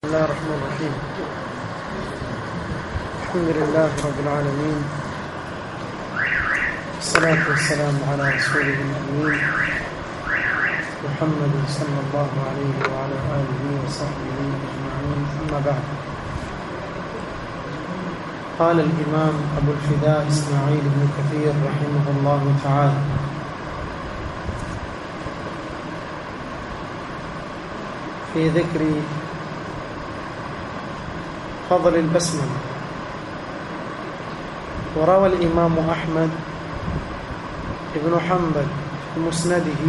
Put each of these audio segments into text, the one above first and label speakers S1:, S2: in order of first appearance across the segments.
S1: الله الرحمن الرحيم الحمد لله رب العالمين والصلاة والسلام على رسوله الأمين محمد صلى الله عليه وعلى آله وصحبه أجمعين أما بعد قال الإمام أبو الفداء إسماعيل بن كثير رحمه الله تعالى في ذكر فضل البسملة وروى الإمام أحمد بن حنبل في مسنده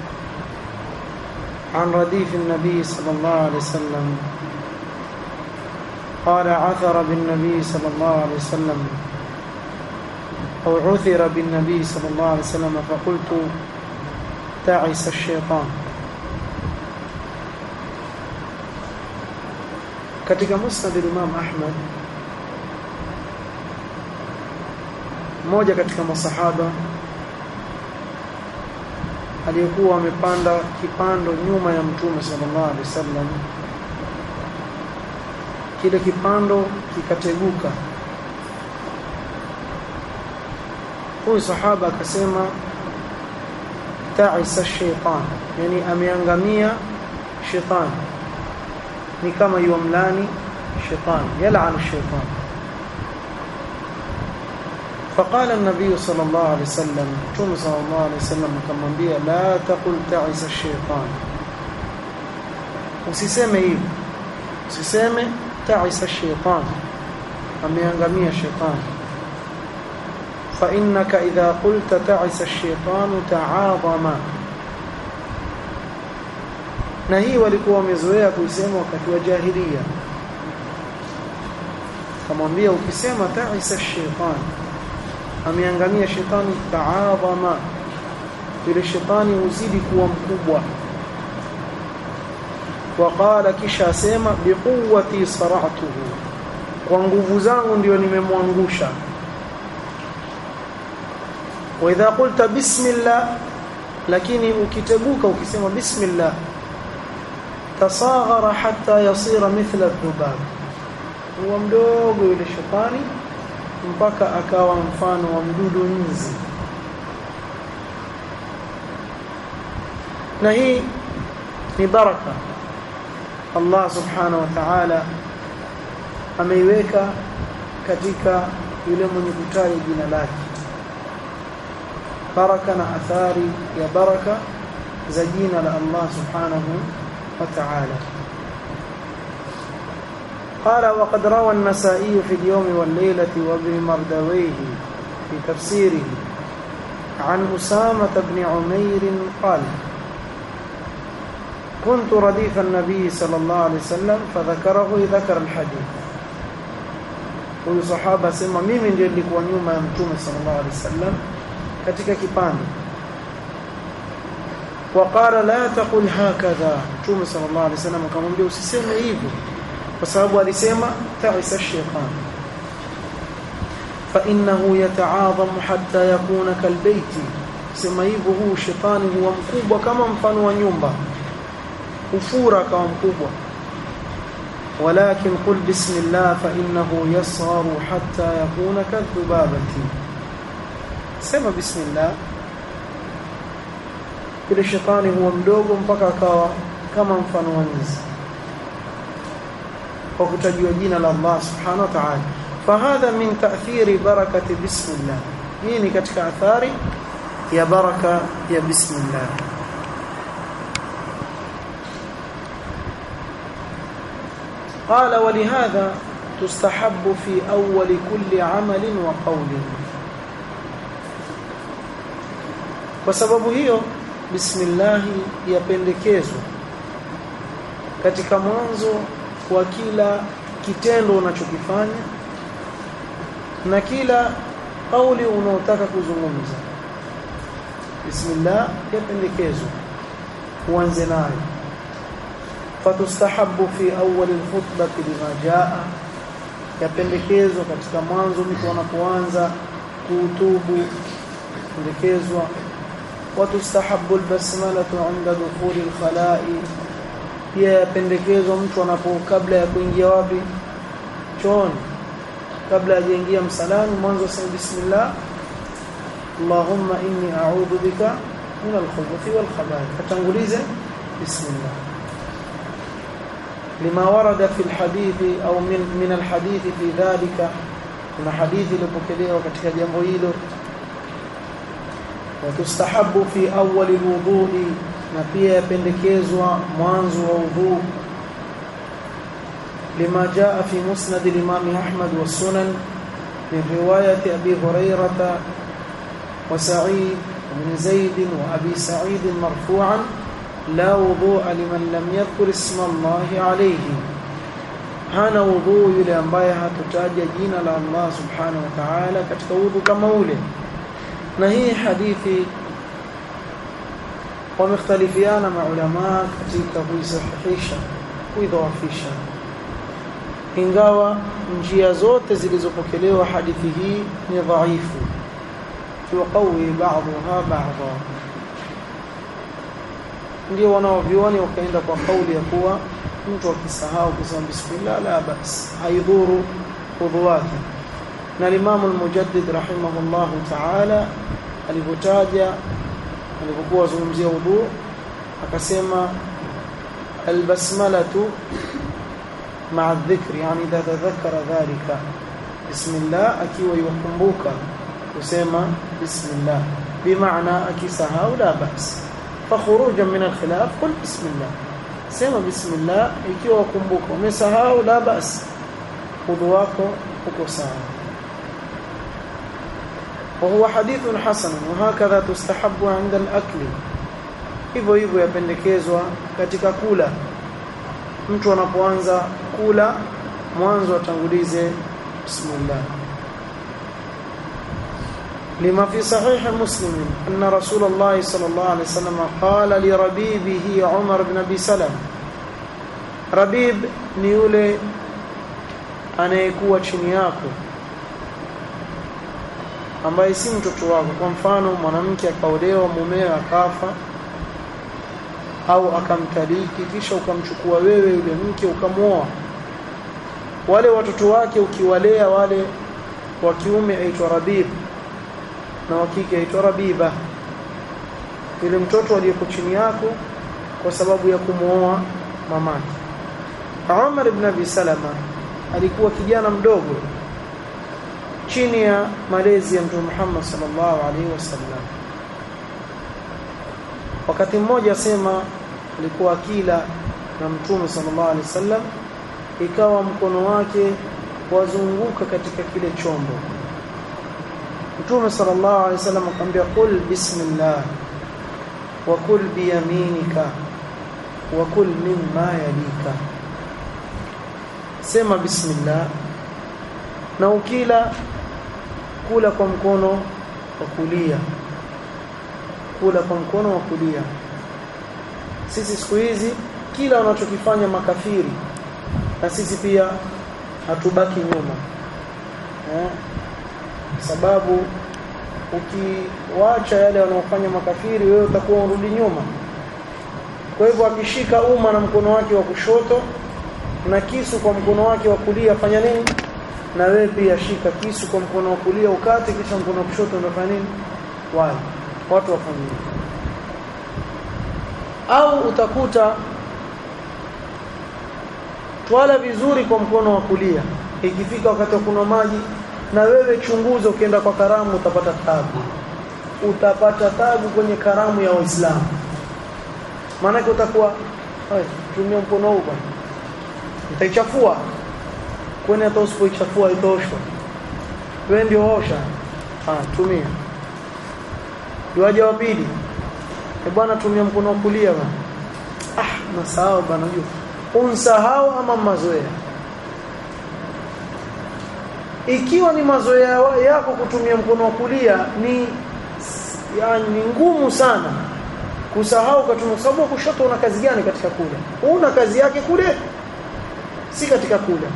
S1: عن رديف النبي صلى الله عليه وسلم قال عثر بالنبي صلى الله عليه وسلم أو عثر بالنبي صلى الله عليه وسلم فقلت تعس الشيطان katika musnad Imam Ahmad mmoja katika masahaba aliyekuwa amepanda kipando nyuma ya mtume sallallahu alaihi wasallam kile kipando kikateguka huyu sahaba akasema ta'isa shaytan yani ameangamia shetani ni kama yumlani shetani yal'an shaytan فقال النبي صلى الله عليه وسلم ثم صلى الله عليه وسلم akamwambia la taqul ta'isa shaytan usiseme hivi usiseme ta'isa shaytan ameangamia shetani فإنك إذا قلت تعس الشيطان تعاظم na hii walikuwa wamezoea kuisema wakati wa jahilia kamwambia ukisema ta'isa shaytan ameangamia shetani taadhama yule shetani uzidi kuwa mkubwa waqala kisha asema biquwwati sara'tuhu kwa nguvu zangu ndio nimemwangusha wa idha qulta bismillah lakini ukiteguka ukisema bismillah tasaghara hatta yasira mithla dhubab huwa mdogo yule shetani mpaka akawa mfano wa mdudu nzi na hii ni baraka Allah subhanahu wa ta'ala ameiweka katika yule mwenye kutaja jina lake baraka na athari ya baraka za jina la Allah subhanahu wa ta'ala قال وقد روى النسائي في اليوم والليلة وابن مردويه في تفسيره عن أسامة بن عمير قال كنت رديف النبي صلى الله عليه وسلم فذكره ذكر الحديث huyu sahaba asema mimi ndio nilikuwa nyuma ya mtume sallallahu alaihi wasallam katika kipande waqala la taqul hakadha mtume sallallahu alaihi wasallam akamwambia usiseme hivyo kwa sababu alisema ta'isa shaytan fa innahu yata'adhamu hatta yakuna kalbayti sema hivyo huu shetani huwa mkubwa kama mfano wa nyumba ufura kama mkubwa ولكن قل بسم الله فإنه يصغر حتى يكون كالذبابة سمى بسم الله kile shetani huwa mdogo mpaka akawa kama mfano wa nzi kwa kutajua jina la Allah subhanahu wa ta'ala fahadha min ta'thiri barakati bismillah hii ni katika athari ya baraka ya bismillah قال ولهذا تستحب في أول كل عمل وقول وسبب hiyo bismillah yapendekezwa katika mwanzo wa kila kitendo unachokifanya na kila kauli unaotaka kuzungumza bismillah yapendekezwa uanze nayo fatustahabu fi awwal alkhutbah lima jaa yapendekezwa katika mwanzo mtu anapoanza kuhutubu pendekezwa وتستحب البسملة عند دخول الخلاء pia yapendekezwa mtu anapo kabla ya kuingia wapi chooni kabla hajaingia msalani mwanzo sema bismillah Allahumma inni a'udhu bika min al-khubuthi wal khaba'ith katangulize bismillah lima warada fi al-hadith au min min al-hadith fi dhalika kuna hadithi iliyopokelewa katika jambo hilo وتستحب في أول الوضوء na pia yapendekezwa mwanzo wa udhu lima jaa fi musnad al-imam Ahmad wa sunan min riwayat Abi Hurairah wa Sa'id بن زيد وأبي سعيد مرفوعا لا وضوء لمن لم يذكر اسم الله عليه hana udhu yule ambaye hatutaja jina la Allah subhanahu wa ta'ala katika udhu kama ule na hii hadithi wamekhtalifiana maulama katika kuisahihisha kuidhaafisha ingawa njia zote zilizopokelewa hadithi hii ni dhaifu tuqawi ba'dha ba'dha ndio wanaovioni wakaenda kwa kauli ya kuwa mtu akisahau kusema bismillah la bas haidhuru udhu wake na Imam al-Mujaddid rahimahullah ta'ala alipotaja alipokuwa azungumzia udhu akasema albasmalatu ma'a dhikri yani idha tadhakkara dhalika bismillah akiwa yukumbuka kusema bismillah bimaana akisahau la bas fakhurujan min al-khilaf qul bismillah sema bismillah ikiwa wakumbuka umesahau la bas udhu wako uko sawa وهو حديث حسن وهكذا تستحب عند الأكل hivyo hivyo yapendekezwa katika kula mtu anapoanza kula mwanzo atangulize bismillah لما في صحيح مسلم أن رسول الله صلى الله عليه وسلم قال لربيبه عمر بن أبي سلم ربيب ni yule anayekuwa chini yako ambaye si mtoto wako kwa mfano mwanamke akaolewa mumewe akafa au akamtaliki kisha ukamchukua wewe yule mke ukamwoa wale watoto wake ukiwalea wale wa kiume aitwa rabib na wa kike aitwa rabiba yule mtoto aliyeko chini yako kwa sababu ya kumwoa mamake Umar ibn Abi Salama alikuwa kijana mdogo chini ya malezi ya Mtume Muhammad sallallahu alaihi wasallam wakati mmoja asema alikuwa akila na Mtume sallallahu alaihi wasallam ikawa mkono wake wazunguka katika kile chombo Mtume sallallahu alaihi wasallam akamwambia qul bismillah wa kul biyaminika wa kul mimma yalika sema bismillah na ukila kula kwa mkono wa kulia kula kwa mkono wa kulia sisi siku hizi kila wanachokifanya makafiri na sisi pia hatubaki nyuma eh? sababu ukiwacha yale wanaofanya makafiri wewe utakuwa urudi nyuma kwa hivyo akishika uma na mkono wake wa kushoto na kisu kwa mkono wake wa kulia fanya nini na wewe pia shika kisu kwa mkono wa kulia ukate kisha mkono wa kushoto unafanya nini wale watu wafanye au utakuta twala vizuri kwa mkono wa kulia ikifika wakati wa kunywa maji na wewe chunguza ukienda kwa karamu utapata tabu utapata tabu kwenye karamu ya waislamu maana utakuwa tumia mkono huu bwana utaichafua kwani hata usipoichafua itoshwa wewe ndio osha ah tumia Duaja wa pili. E bwana tumia mkono wa kulia bwana. Ah, nasahau bwana unajua. Unsahau ama mazoea. Ikiwa ni mazoea yako kutumia mkono wa kulia ni yani ni ngumu sana kusahau katumia sababu kushoto una kazi gani katika kula? Una kazi yake kule si katika kula.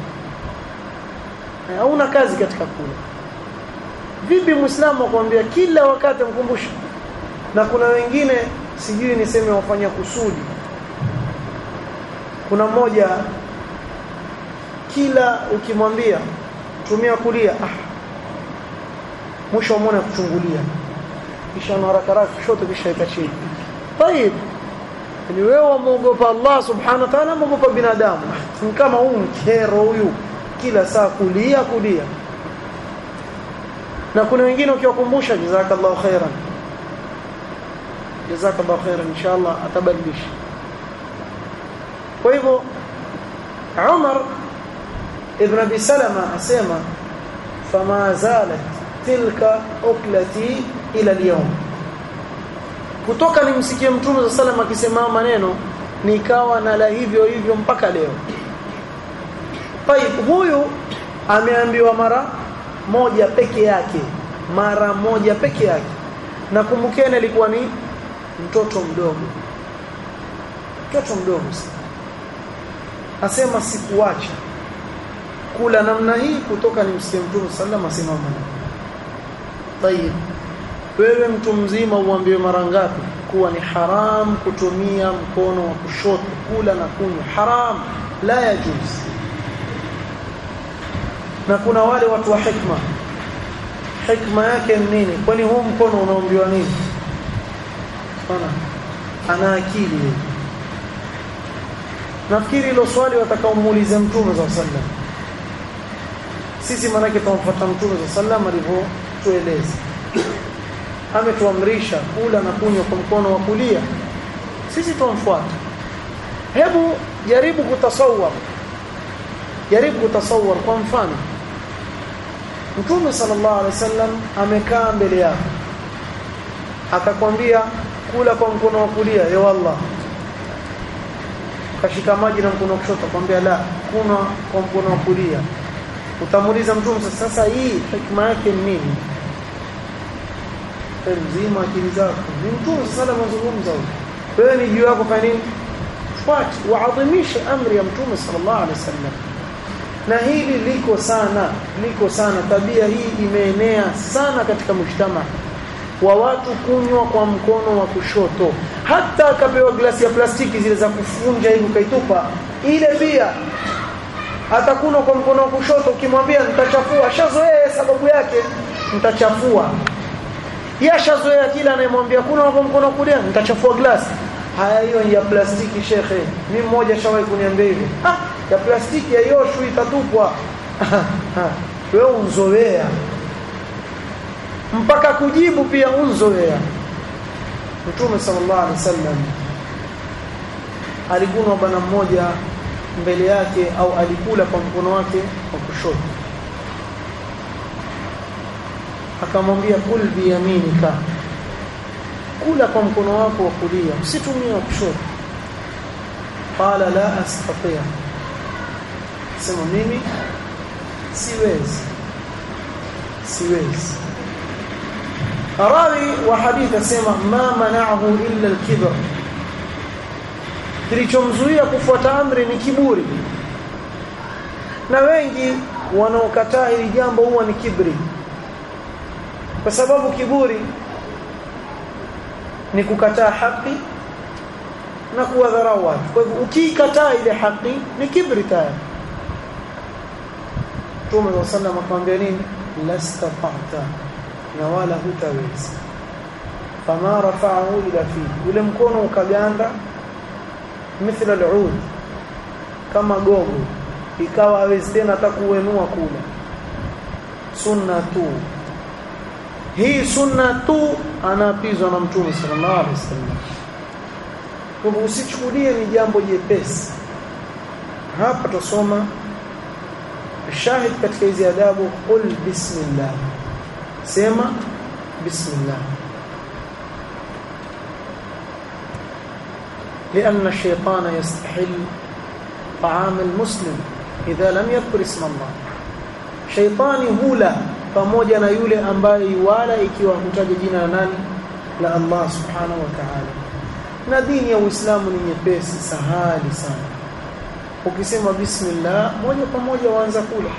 S1: Hauna kazi katika kula. Vipi Muislamu akwambia kila wakati mkumbushe na kuna wengine sijui niseme wafanya kusudi kuna mmoja kila ukimwambia tumia kulia ah mwisho umeona kuchungulia kisha na haraka haraka kushoto kisha ika chini طيب ni wewe wamuogopa Allah subhanahu wa ta'ala muogopa binadamu ni kama huu mkero huyu kila saa kulia kulia na kuna wengine ukiwakumbusha jazakallahu khairan jazakallahu khairan inshallah atabadilisha kwa hivyo Umar ibn Abi Salama asema fama zalat tilka uklati ila al-yawm kutoka nimsikie mtume wa sallam akisema maneno nikawa na la hivyo hivyo mpaka leo Taib huyu ameambiwa mara moja peke yake mara moja peke yake na kumbukeni alikuwa ni mtoto mdogo mtoto mdogo asema sikuacha kula namna hii kutoka nimsikie mtume sallam asema maneno Taib wewe mtu mzima uambiwe mara ngapi kuwa ni haram kutumia mkono wa kushoto kula na kunywa haram la yajuz na kuna wale watu wa hikma hikma yake ni nini kwani huu mkono unaambiwa nini sana ana akili nafikiri hilo swali watakaomuuliza mtume za sallam sisi manake tumfuata mtume za sallam alivyotueleza ametuamrisha kula na kunywa kwa mkono wa kulia sisi tumfuata hebu jaribu kutasawar jaribu kutasawar kwa mfano Mtume sallallahu alaihi wasallam amekaa mbele yako akakwambia kula kwa mkono wa kulia ya wallah kashika maji na mkono wa kushoto akwambia la kuna kwa mkono wa kulia utamuuliza mtume sasa hii hikma yake ni nini mzima akili zako ni mtume sala mazungumza wewe ni juu yako fanya nini fuati waadhimishe amri ya mtume sallallahu alaihi wasallam na hili liko sana liko sana tabia hii imeenea sana katika mshtama wa watu kunywa kwa mkono wa kushoto hata akapewa glasi ya plastiki zile za kufunja hivi kaitupa ile pia atakunywa kwa mkono wa kushoto ukimwambia nitachafua shazoea sababu yake nitachafua yashazoea kila anayemwambia kuna kwa mkono kulia nitachafua glasi haya hiyo ya plastiki shekhe mimi mmoja shawahi kuniambia hivi ah ya plastiki ya yoshu itatupwa wewe unzoea mpaka kujibu pia unzoea Mtume sallallahu alaihi wasallam alikuwa bwana mmoja mbele yake au alikula kwa mkono wake wa kushoto akamwambia kul biyaminika kula kwa mkono wako wa kulia usitumie wa kushoto qala la astati sema mimi siwezi siwezi rawi wa hadith asema ma mana'ahu illa al-kibr kilichomzuia kufuata amri ni kiburi na wengi wanaokataa hili jambo huwa ni kibri kwa sababu kiburi ni kukataa haki na kuwadharau watu kwa hivyo ukikataa ile haki ni kibri tayari Mtume wa sallam akamwambia nini lastata na wala hutaweza fama rafa'ahu ila fi ule mkono ukaganda mithla al'ud kama gogo ikawa hawezi tena hata kuenua kula sunna tu hii sunna tu anaapizwa na mtume sallallahu alaihi wasallam kwa usichukulie ni jambo jepesi hapa tusoma shahid katika hizi adabu qul bismillah sema bismillah لأن الشيطان يستحل طعام المسلم إذا لم يذكر اسم الله شيطاني هولا pamoja na yule ambaye wala ikiwa hutaja jina la nani la Allah subhanahu wa ta'ala na dini ya Uislamu ni nyepesi sahali sana ukisema bismillah moja kwa moja waanza kula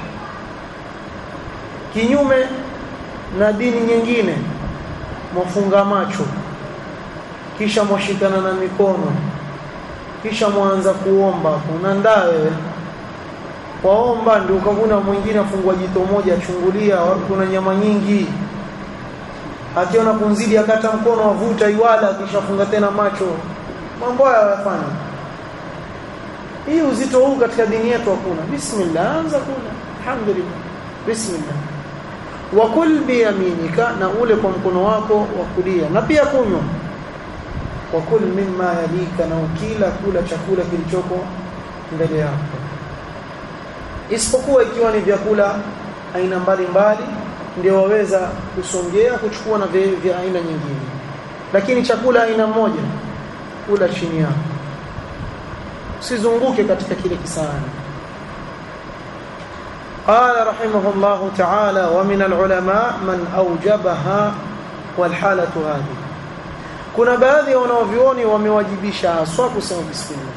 S1: kinyume na dini nyingine mwafunga macho kisha mwashikana na mikono kisha mwanza kuomba unandaa wewe waomba ndio ukavuna mwingine afungua jito moja achungulia kuna nyama nyingi akiona kunzidi akata mkono wavuta iwala akishafunga tena macho mambo haya yafanya hii uzito huu katika dini yetu hakuna bismillah anza kula alhamdulillah bismillah wa kul bi yaminika na ule kwa mkono wako wa kulia na pia kunywa wa kul mimma yalika na ukila kula chakula kilichoko mbele yako isipokuwa ikiwa ni vyakula aina mbalimbali ndio waweza kusongea kuchukua na vya, vya aina nyingine lakini chakula aina moja kula chini yako usizunguke katika kile kisahani قال رحمه الله تعالى ومن العلماء من أوجبها والحالة هذه kuna baadhi ya wanaovioni wamewajibisha haswa kusema bismillah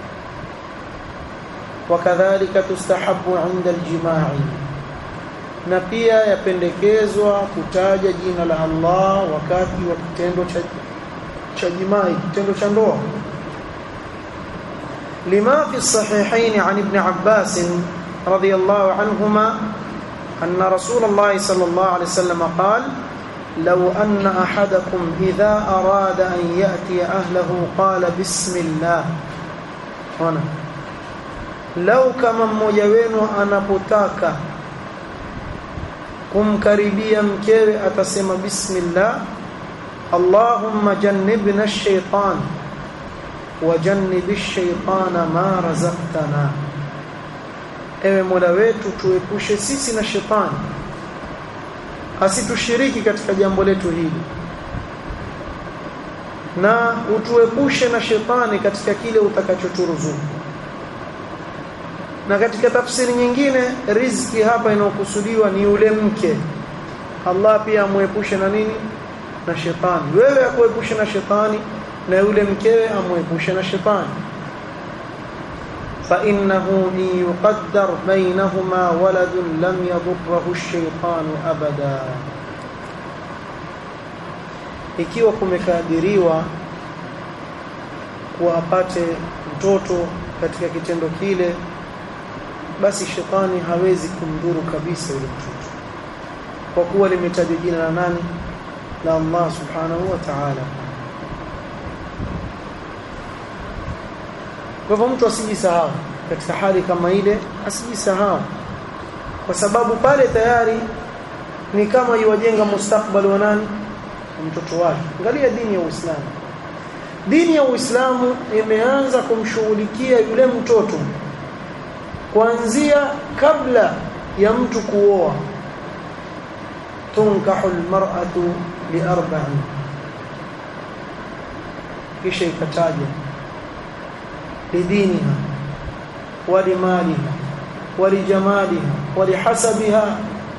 S1: wakadhalika tustahabu inda aljima'i na pia yapendekezwa kutaja jina la Allah wakati wa kitendo cha cha jimai kitendo cha ndoa lima fi sahihain an ibn Abbas radiyallahu anhuma anna rasulullah sallallahu alayhi wasallam qala لو أن أحدكم إذا أراد أن يأتي أهله قال بسم الله هنا لو كما mmoja wenu anapotaka kumkaribia mkewe atasema bismillah Allahumma jannibna ash-shaytan wa jannib ash-shaytana ma razaqtana Ewe Mola wetu tuepushe sisi na shetani asitushiriki katika jambo letu hili na utuepushe na shetani katika kile utakachoturuzuku na katika tafsiri nyingine riziki hapa inayokusudiwa ni yule mke Allah pia amuepushe na nini na shetani wewe akuepushe na shetani na yule mkewe amuepushe na shetani فإنه إن يقدر بينهما ولد لم يضره الشيطان أبدا ikiwa kumekadiriwa kuwa apate mtoto katika kitendo kile basi shetani hawezi kumdhuru kabisa yule mtoto kwa kuwa limetajwa jina la nani la Allah subhanahu wa ta'ala Kwa hivyo mtu asijisahau katika hali kama ile, asijisahau kwa sababu pale tayari ni kama yuwajenga mustakbali wa nani, mtoto wake. Angalia dini ya Uislamu. Dini ya Uislamu imeanza kumshughulikia yule mtoto kuanzia kabla ya mtu kuoa. tunkahu almar'atu liarba'in, kisha ikataja لدينها ولمالها ولجمالها ولحسبها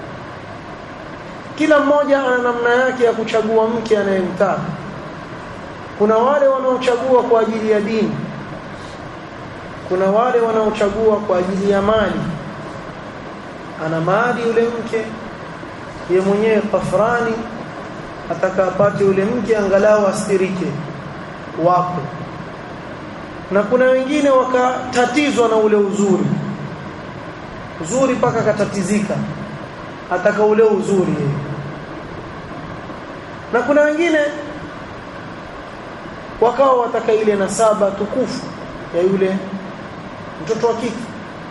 S1: kila mmoja ana namna yake ya kuchagua mke anayemtaka kuna wale wanaochagua kwa ajili ya dini kuna wale wanaochagua kwa ajili ya mali ana mali yule mke ye mwenyewe kafrani atakapate yule mke angalau astirike wako na kuna wengine wakatatizwa na ule uzuri uzuri mpaka katatizika ataka ule uzuri yeye na kuna wengine wakawa wataka ile nasaba tukufu ya yule mtoto wa kike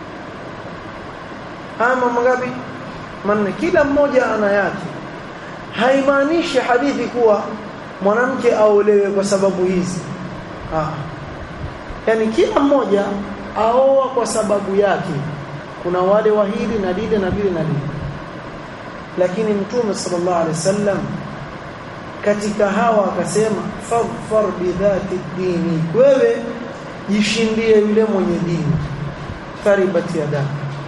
S1: haya mambo ngapi manne kila mmoja ana yake haimaanishi hadithi kuwa mwanamke aolewe kwa sababu hizi ah yani kila mmoja aoa kwa sababu yake kuna wale wa hili na lile na lile na lile lakini mtume sallallahu alaihi wasallam katika hawa akasema faghfar bidhati dini wewe jishindie yule mwenye dini taribat yadaka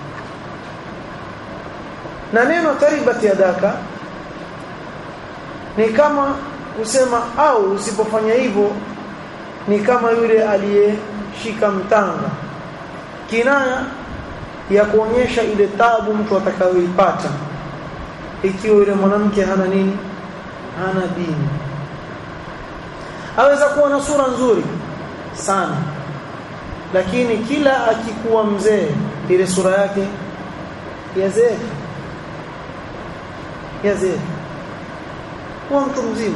S1: na neno taribat yadaka ni kama kusema au usipofanya hivyo ni kama yule aliyeshika mtanga kinaya ya kuonyesha ile tabu mtu atakayoipata ikiwa yule mwanamke hana nini hana dini aweza kuwa na sura nzuri sana lakini kila akikuwa mzee ile sura yake yazeeka yazeeka kuwa mtu mzima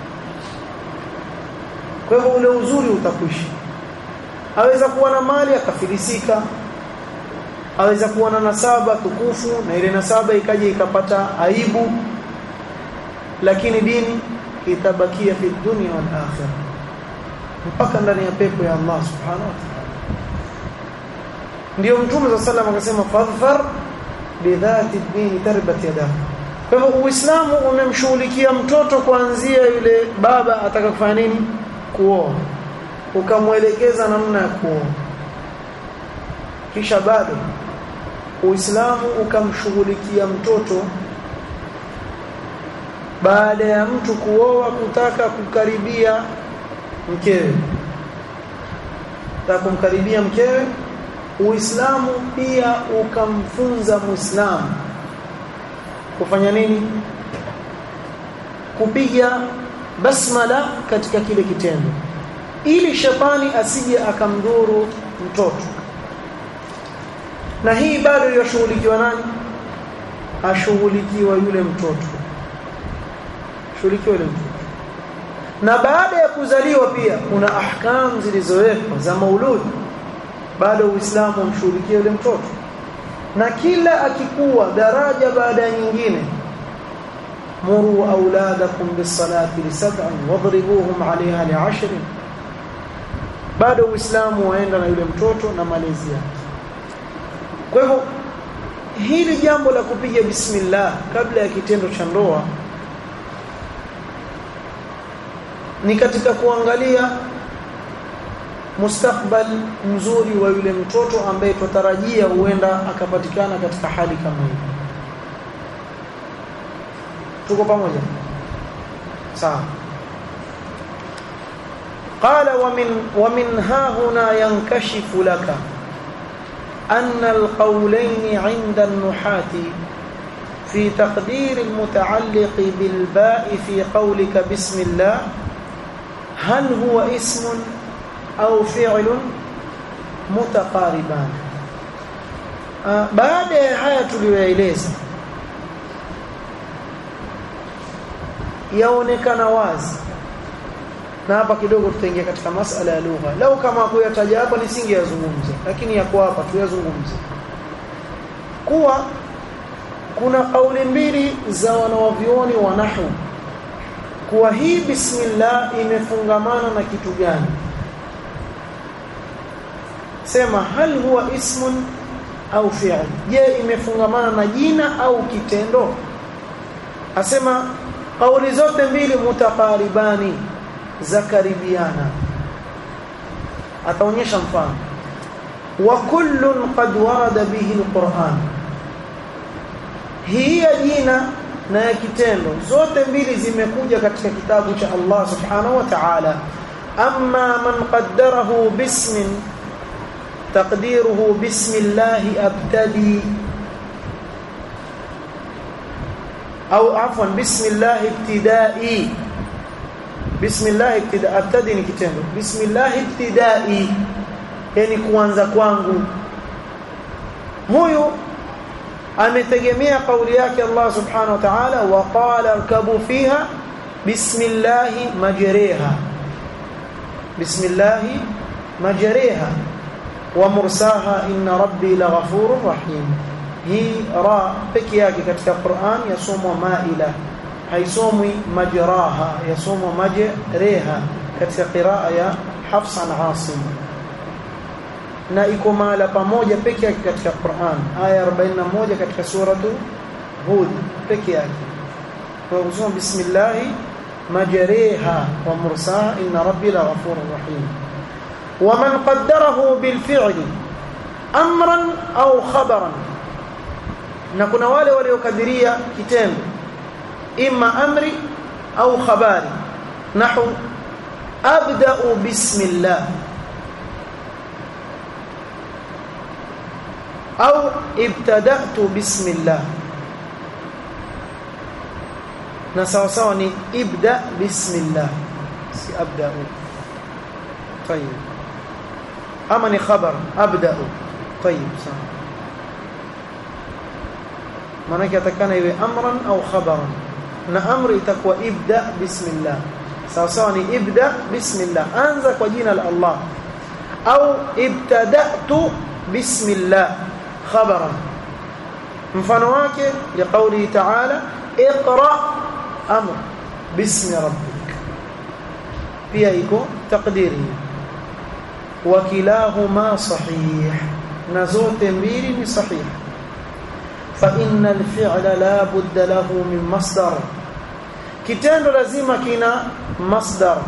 S1: kwa hivyo ule uzuri utakwisha aweza kuwa na mali akafilisika aweza kuwa na nasaba tukufu na ile nasaba ikaja ikapata aibu lakini dini itabakia fi dunya wal akhirah mpaka ndani ya pepo ya Allah subhanahu wa ta'ala ndio mtume wa sallam akasema fadhfar bidhati dini tarbat yadak kwa hivyo uislamu umemshughulikia mtoto kuanzia yule baba ataka kufanya nini kuoa ukamwelekeza namna ya kuoa kisha bado Uislamu ukamshughulikia mtoto baada ya mtu kuoa kutaka kukaribia mkewe kutaka kumkaribia mkewe Uislamu pia ukamfunza Muislamu kufanya nini kupiga basmala katika kile kitendo ili shetani asije akamdhuru mtoto na hii bado yashughulikiwa nani ashughulikiwa yule mtoto shughulikiwa yule mtoto na baada ya kuzaliwa pia kuna ahkam zilizowekwa za maulud bado uislamu umshughulikia yule mtoto na kila akikuwa daraja baada ya nyingine muru auladakum bisalati lisab'in wadribuhum 'alayha li'ashrin bado uislamu waenda na yule mtoto na malezi yake kwa hivyo hili jambo la kupiga bismillah kabla ya kitendo cha ndoa ni katika kuangalia mustakbal mzuri wa yule mtoto ambaye tutarajia huenda akapatikana katika hali kama hii tuko pamoja sawa قال ومن ومن ها هنا ينكشف لك أن القولين عند النحاة في تقدير المتعلق بالباء في قولك بسم الله هل هو اسم أو فعل متقاربان baada ya haya tuliyoeleza yaonekana wazi na hapa kidogo tutaingia katika masala ya lugha lau kama kuyataja hapa nisingeyazungumza lakini yako hapa tuyazungumze kuwa kuna kauli mbili za wanawavioni wa nahwu kuwa hii bismillah imefungamana na kitu gani sema hal huwa ismun au fi'l je imefungamana na jina au kitendo asema kauli zote mbili mutaqaribani za karibiana ataonyesha mfano wa kullun qad warada bihi alquran hii ya jina na ya kitendo zote mbili zimekuja katika kitabu cha Allah subhanahu wa ta'ala amma man qaddarahu bismin taqdiruhu bismillah abtadi au afwan bismillah ibtidai bismillah ibtida abtadi ni kitendo bismillah ibtidai yani kuanza kwangu huyu ametegemea kauli yake Allah subhanahu wa ta'ala wa qala arkabu fiha bismillah majriha bismillah majriha wa mursaha inna rabbi laghafurur rahim hii ra peke yake katika Qur'an yasomwa maila haisomwi majraha yasomwa majreha katika qiraa ya Hafs an Asim na iko mahala pamoja peke yake katika Qur'an aya 41 katika suratu Hud peke yake kwa kusoma bismillah majreha wa mursaha inna rabbi laghafurur rahim ومن قدره بالفعل امرا او خبرا na kuna wale waliokadiria kitendo imma amri au khabari nahu abda'u bismillah au ibtada'tu bismillah na sawa sawa ni ibda bismillah si abda'u طيب ama ni khabar abda'u طيب sawa maana atakana iwe amran au khabaran na amri itakuwa ibda bismillah sawa sawa ni ibda bismillah anza kwa jina la Allah au ibtada'tu bismillah khabaran mfano wake liqauli ta'ala iqra amr bismi rabbik pia iko taqdiri wa kilahuma sahih na zote mbili ni sahih fa innal fi'la la budda lahu min masdar kitendo lazima kina masdar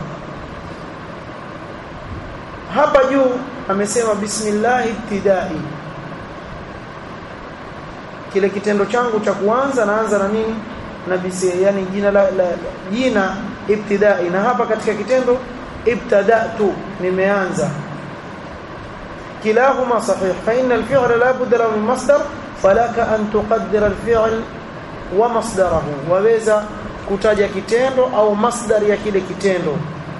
S1: hapa juu amesema bismillah ibtidai kile kitendo changu cha kuanza naanza na nini na bisi yani jina la, la jina ibtidai na hapa katika kitendo ibtadatu nimeanza kilahuma sahih fa inna al-fi'la la budda lahu min masdar falaka an tuqaddira al-fi'l wa masdarahu waweza kutaja kitendo au masdar ya kile kitendo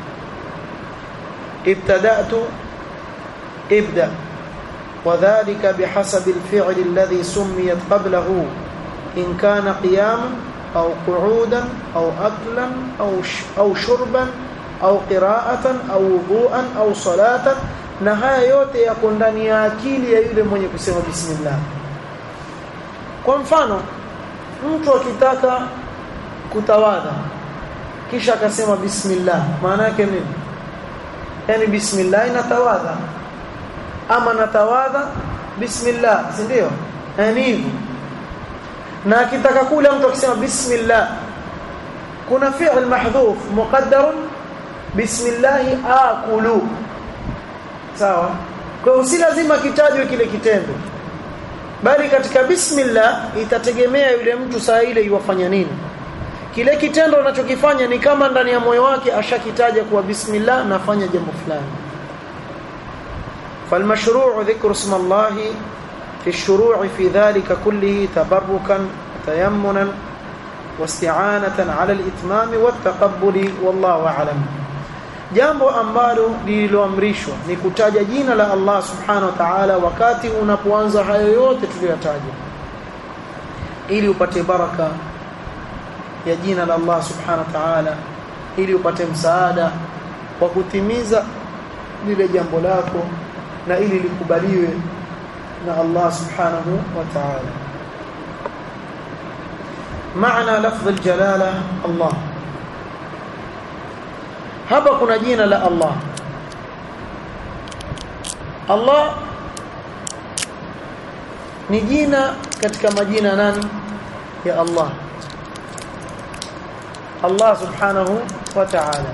S1: ibtada'tu ibda وذلك بحسب الفعل الذي سميت قبله إن كان قياما أو قعودا أو أكلا أو أو شربا أو قراءة أو وضوءا أو صلاة na haya yote yako ndani ya akili ya yule mwenye kusema bismillah kwa mfano mtu akitaka kutawadha kisha akasema bismillah maana yake nini yani bismillah inatawadha ama natawadha bismillah si ndio yani hivyo na akitaka kula mtu akisema bismillah kuna fi'l mahdhuf muqaddar bismillah akulu sawa kwa hiyo si lazima kitajwe kile kitendo bali katika bismillah itategemea yule mtu saa ile yuwafanya nini kile kitendo anachokifanya ni kama ndani ya moyo wake ashakitaja kuwa bismillah nafanya jambo fulani فالمشروع ذكر اسم الله في الشروع في ذلك كله تبركا تيمنا واستعانة على الإتمام والتقبل والله أعلم jambo ambalo lililoamrishwa ni kutaja jina la Allah subhanahu wa ta'ala wakati unapoanza hayo yote tuliyotaja ili upate baraka ya jina la Allah subhanahu wa ta'ala ili upate msaada wa kutimiza lile jambo lako na ili likubaliwe na Allah subhanahu wa ta'ala maana lafdh aljalala Allah hapa kuna jina la Allah Allah ni jina katika majina nani ya Allah Allah subhanahu wa ta'ala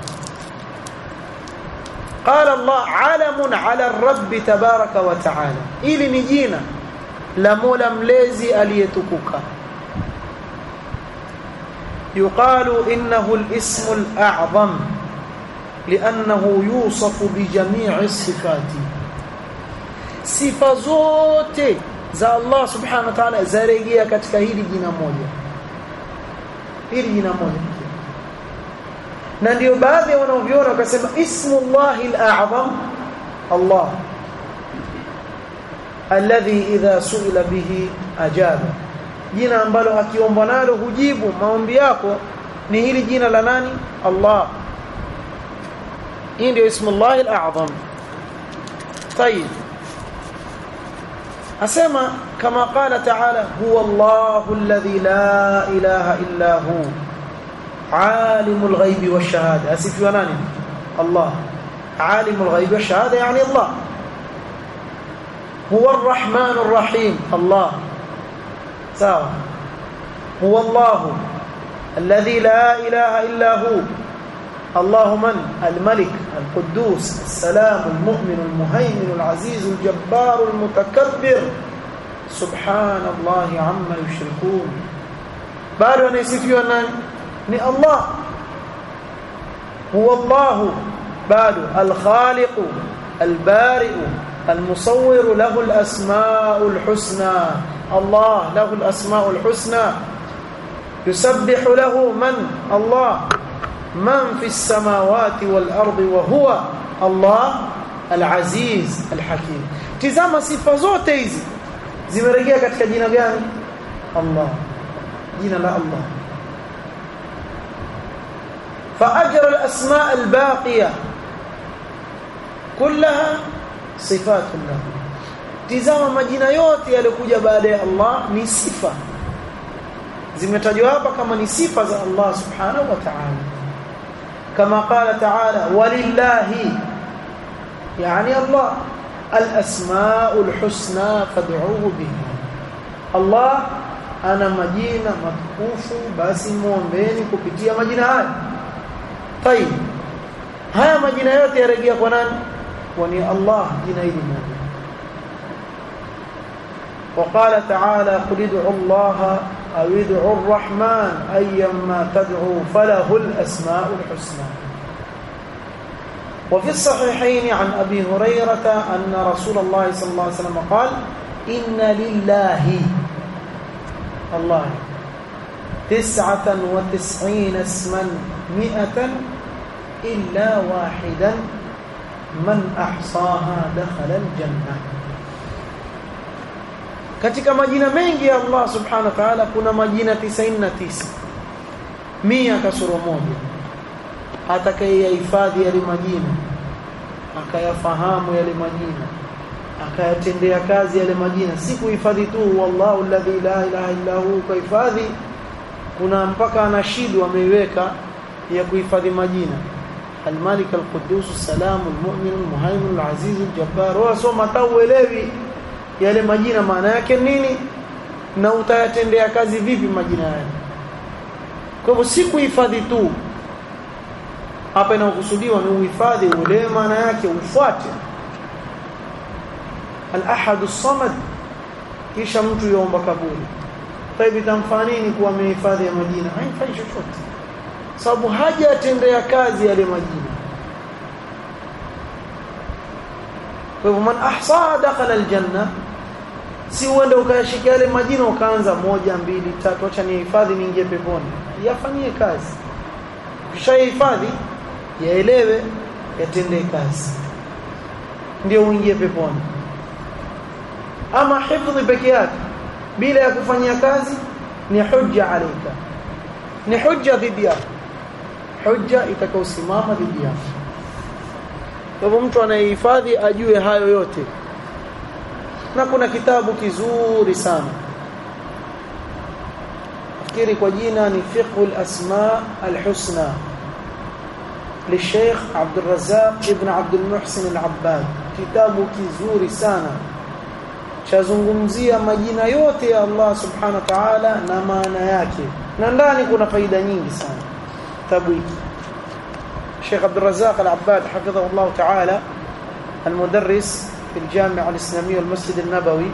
S1: قال الله علم على الرب تبارك وتعالى ili ni jina la Mola mlezi aliyetukuka يقال انه الاسم الاعظم لانه يوصف بجميع الصفات sifa zote za Allah subhanahu wa ta'ala zarejea katika hili jina moja hili jina moja na ndio baadhi ya wanaoviona wakasema ismullahi al-a'zam Allah alladhi idha su'ila bihi ajaba jina ambalo akiombwa nalo hujibu maombi yako ni hili jina la nani Allah hii ndio ismullahi al-a'zam طيب asema kama qala ta'ala huwa Allahu alladhi la ilaha illa hu عالم الغيب والشهاده اسفوا ناني الله عالم الغيب والشهاده يعني الله هو الرحمن الرحيم الله سواء هو الله الذي لا اله الا هو الله من الملك القدوس السلام المؤمن المهيمن العزيز الجبار المتكبر سبحان الله عما يشركون bado anasifiwa nani ni Allah huwa Allah bado al-khaliq al-bari al-musawwir lahu al-asma'u al-husna Allah lahu al-asma'u al-husna yusabbihu lahu man Allah man fi as-samawati wal-ardi wa huwa Allah al-aziz al-hakim tizama sifa zote hizi zimerejea katika jina gani Allah jina la Allah فاجر الاسماء الباقيه كلها صفات الله tizama majina yote yaliokuja baada ya Allah ni sifa zimetajwa hapa kama ni sifa za Allah subhanahu wa ta'ala kama qala ta'ala walillahi yani Allah al-asmaul husna fad'uhu biha Allah ana majina matukufu basi muombeeni kupitia majina haya طيب haya majina yote yarejea kwa nani kwa ni Allah jina hili moja وقال تعالى قل ادعوا الله أو ادعوا الرحمن أيما تدعوا فله الأسماء الحسنى وفي الصحيحين عن أبي هريرة أن رسول الله صلى الله عليه وسلم قال إن لله الله تسعة وتسعين اسما مئة إلا واحدا من أحصاها دخل الجنة katika majina mengi ya Allah subhanahu wa ta'ala kuna majina 99 mia kasoro moja atakayehifadhi yale majina akayafahamu yale majina akayatendea kazi yale majina si kuhifadhi tu wallahu alladhi la ilaha illa hu kuhifadhi kuna mpaka anashidu ameiweka ya kuhifadhi majina الملك القدوس السلام المؤمن المهيمن العزيز الجبار wasoma tauelewi yale majina maana yake nini na utayatendea kazi vipi majina yale kwa hivyo si kuhifadhi tu hapa inakusudiwa ni uhifadhi uelewe maana yake ufuate al-ahad as-samad kisha mtu yuomba kabuli taibi tamfaa nini kuwa amehifadhi ya majina haifai chochote sababu hajatendea kazi yale majina kwa hivyo man ahsaa dakhala aljanna si uende ukayashika yale majina ukaanza moja mbili tatu acha nihifadhi niingie peponi yafanyie kazi ukishahifadhi yaelewe yatendee kazi ndio uingie peponi ama hifdhi peke yake bila ya kufanyia kazi ni hujja alayka ni hujja dhidi yako hujja itakaosimama dhidi yako kwa hivyo mtu anayehifadhi ajue hayo yote na kuna kitabu kizuri sana fikiri kwa jina ni fiqhul asma alhusna للشيخ عبد الرزاق ابن عبد المحسن العباد kitabu kizuri sana chazungumzia majina yote ya Allah subhanahu wa ta'ala na maana yake na ndani kuna faida nyingi sana kitabu hiki Sheikh Abdul Razzaq Al-Abbad hafidhahu Allah ta'ala المدرس في الجامعة الإسلامية والمسجد النبوي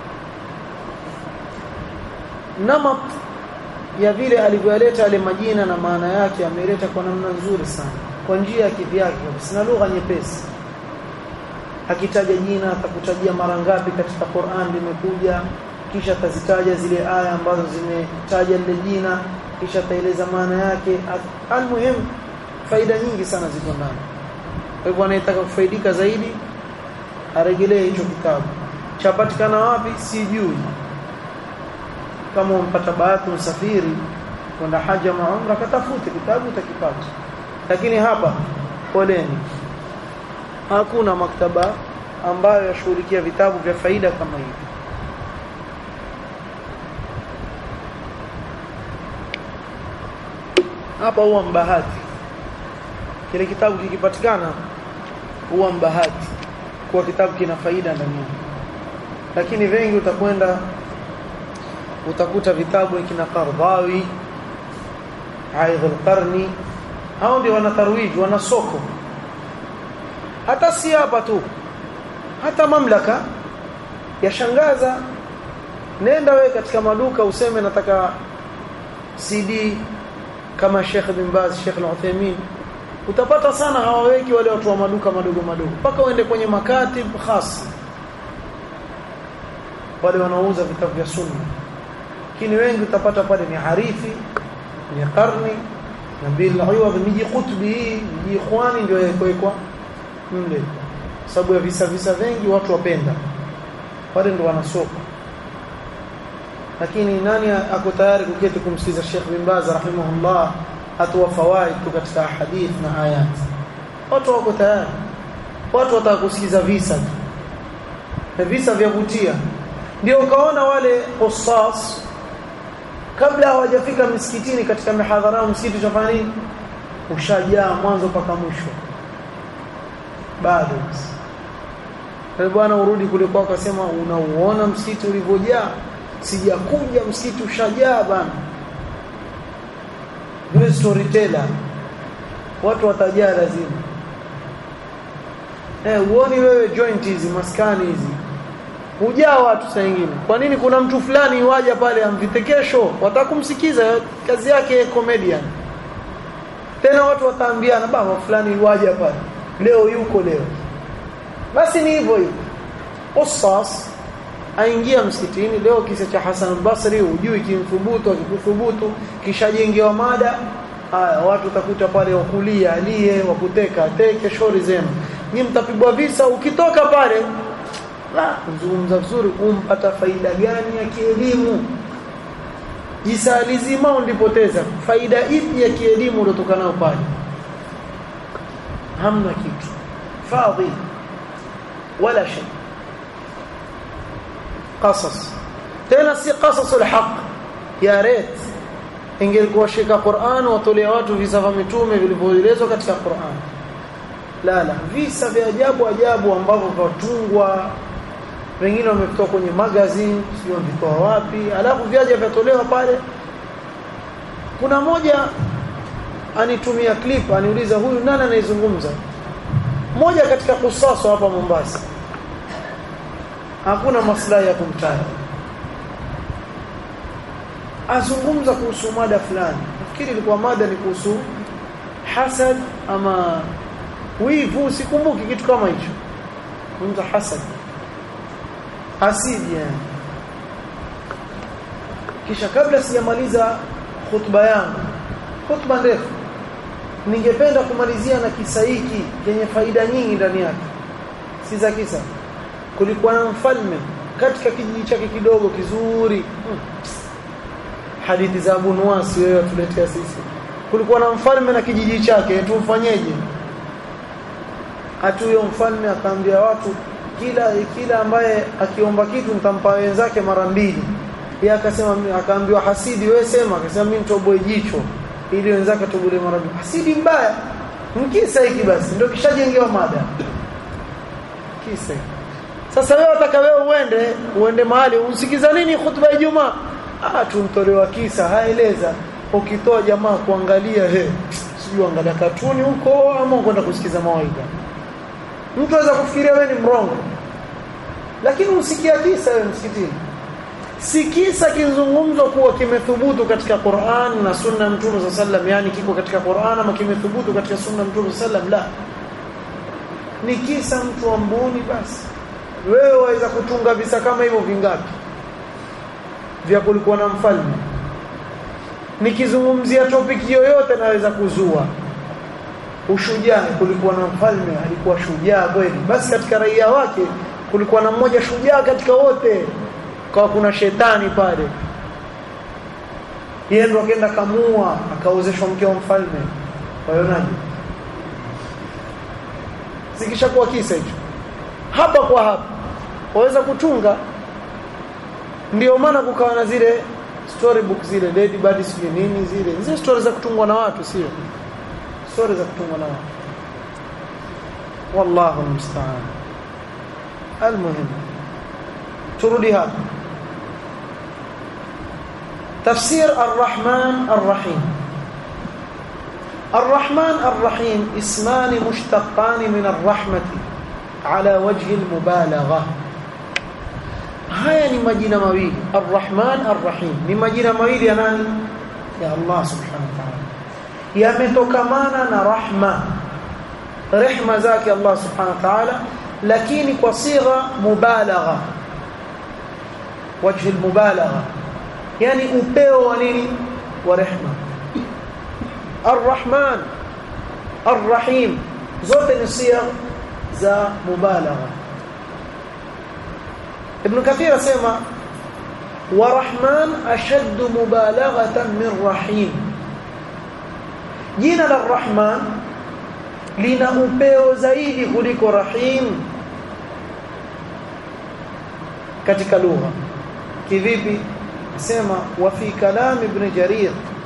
S1: نمط ya vile alivyoleta yale majina na maana yake ameleta kwa namna nzuri sana kwa njia ya kivyake sina lugha nyepesi akitaja jina atakutajia mara ngapi katika Qur'an limekuja kisha atazitaja zile aya ambazo zimetaja lile jina kisha ataeleza maana yake almuhim faida nyingi sana ziko ndani kwa hivyo anayetaka kufaidika zaidi aregelee hicho kitabu chapatikana wapi sijui kama umpata bahati usafiri kwenda haja maumra katafute kitabu utakipata lakini hapa poleni hakuna maktaba ambayo yashughulikia vitabu vya faida kama hivi hapa huwa mbahati kile kitabu kikipatikana huwa mbahati kuwa kitabu kina faida ndani yake lakini wengi utakwenda utakuta vitabu kina Qardhawi Aidh al-Qarni hao ndio wana tarwiji wana soko hata si hapa tu hata mamlaka yashangaza nenda we katika maduka useme nataka CD kama Sheikh bin Baz Sheikh Al-Uthaymeen utapata sana hawaweki wale watu wa maduka madogo madogo mpaka uende kwenye makatib khas wale wanaouza vitabu vya sunna lakini wengi utapata pale ni harifi ni karni na bil aywa miji qutbi miji ikhwani ndio yawekwa mle sababu ya visa visa vingi watu wapenda wale ndo wanasoko lakini nani ako tayari kuketi kumsikiza Sheikh bin Baz rahimahullah atoa fawaid tu katika hadith na ayat watu wako tayari watu wataka kusikiza visa tu na visa vyavutia ndio ukaona wale qissas kabla hawajafika msikitini katika mihadhara msikiti utafanya nini ushajaa mwanzo mpaka mwisho bado kwa bwana urudi kule kwako akasema unauona msikiti ulivyojaa sijakuja msikiti ushajaa bana yule storyteller watu watajaa lazima eh uoni wewe joint hizi maskani hizi hujaa watu saa nyingine kwa nini kuna mtu fulani waja pale amvitekesho watakumsikiza kazi yake comedian tena watu wataambiana baba fulani waja pale leo yuko leo basi ni hivyo hivyo usas aingia msikitini leo kisa cha Hassan al-Basri hujui kimthubutu akikuthubutu kishajengewa mada haya watu utakuta pale wakulia aliye wakuteka teke shori zenu nyinyi mtapigwa visa ukitoka pale la kuzungumza vizuri umpata faida gani ya kielimu jisa lizima ulipoteza faida ipi ya kielimu uliotoka nayo pale hamna kitu fadhi wala shay qasas tena si qasasul haq ya ret ingelikuwa shika Qur'an watolea watu visa vya mitume vilivyoelezwa katika Qur'an la la visa vya ajabu ajabu ambavyo vatungwa wengine wametoka kwenye magazine sio vitoa wapi alafu vyaja vyatolewa pale kuna moja anitumia clip aniuliza huyu nani anaizungumza moja katika kusaso hapa Mombasa hakuna maslahi ya kumtaja azungumza kuhusu mada fulani nafikiri ilikuwa mada ni kuhusu hasad ama wivu sikumbuki kitu kama hicho kumza hasad hasidi yani kisha kabla sijamaliza khutba yangu khutba ndefu ningependa kumalizia na kisa hiki chenye faida nyingi ndani yake si za kisa kulikuwa na mfalme katika kijiji chake kidogo kizuri hmm. hadithi za Abu Nuwas wewe tuletea sisi kulikuwa na mfalme na kijiji chake tumfanyeje hatu huyo mfalme akaambia watu kila kila ambaye akiomba kitu nitampa wenzake mara mbili yeye akasema akaambiwa hasidi wewe sema akasema mimi nitoboe jicho ili wenzake tobole mara mbili hasidi mbaya mkisa hiki basi ndio kishajengewa mada kisa sasa wewe utaka wewe uende uende mahali usikiza nini khutba ya Ijumaa ah tumtolewa kisa haeleza ukitoa jamaa kuangalia he sijui angalia katuni huko ama kwenda kusikiza mawaidha mtu anaweza kufikiria wewe ni mrongo lakini usikia kisa wewe msikitini si kisa kizungumzwa kuwa kimethubutu katika Qur'an na sunna mtume sallam yani kiko katika Qur'an ama kimethubutu katika sunna mtume sallam la ni kisa mtu wa mbuni basi wewe waweza kutunga visa kama hivyo vingapi vya kulikuwa na mfalme nikizungumzia topic yoyote naweza kuzua ushujaa kulikuwa na mfalme alikuwa shujaa kweli basi katika raia wake kulikuwa na mmoja shujaa katika wote kwa kuna shetani pale yeye ndo akaenda kamua akaozeshwa mke wa mfalme waonaje sikishakuwa kisa hicho hapa kwa hapa waweza kutunga ndio maana kukawa na zile storybook zile lady bird sio nini zile zile story za kutungwa na watu sio story za kutungwa na watu wallahu musta'an almuhim turudi hapa تفسير الرحمن الرحيم الرحمن الرحيم اسمان مشتقان من الرحمة على وجه المبالغة haya ni majina mawili arrahman arrahim ni majina mawili ya nani ya Allah subhanahu wa ta'ala yametokamana na rahma rehma zake Allah subhanahu wa ta'ala lakini kwa sigha mubalagha wajhi almubalagha yani upeo wa nini wa rehma arrahman arrahim zote ni sigha za mubalagha Ibn Kathir asema wa Rahman ashadd mubalaghatan min Rahim jina la Rahman lina upeo zaidi kuliko Rahim katika lugha kivipi sema wa fi kalam ibn Jarir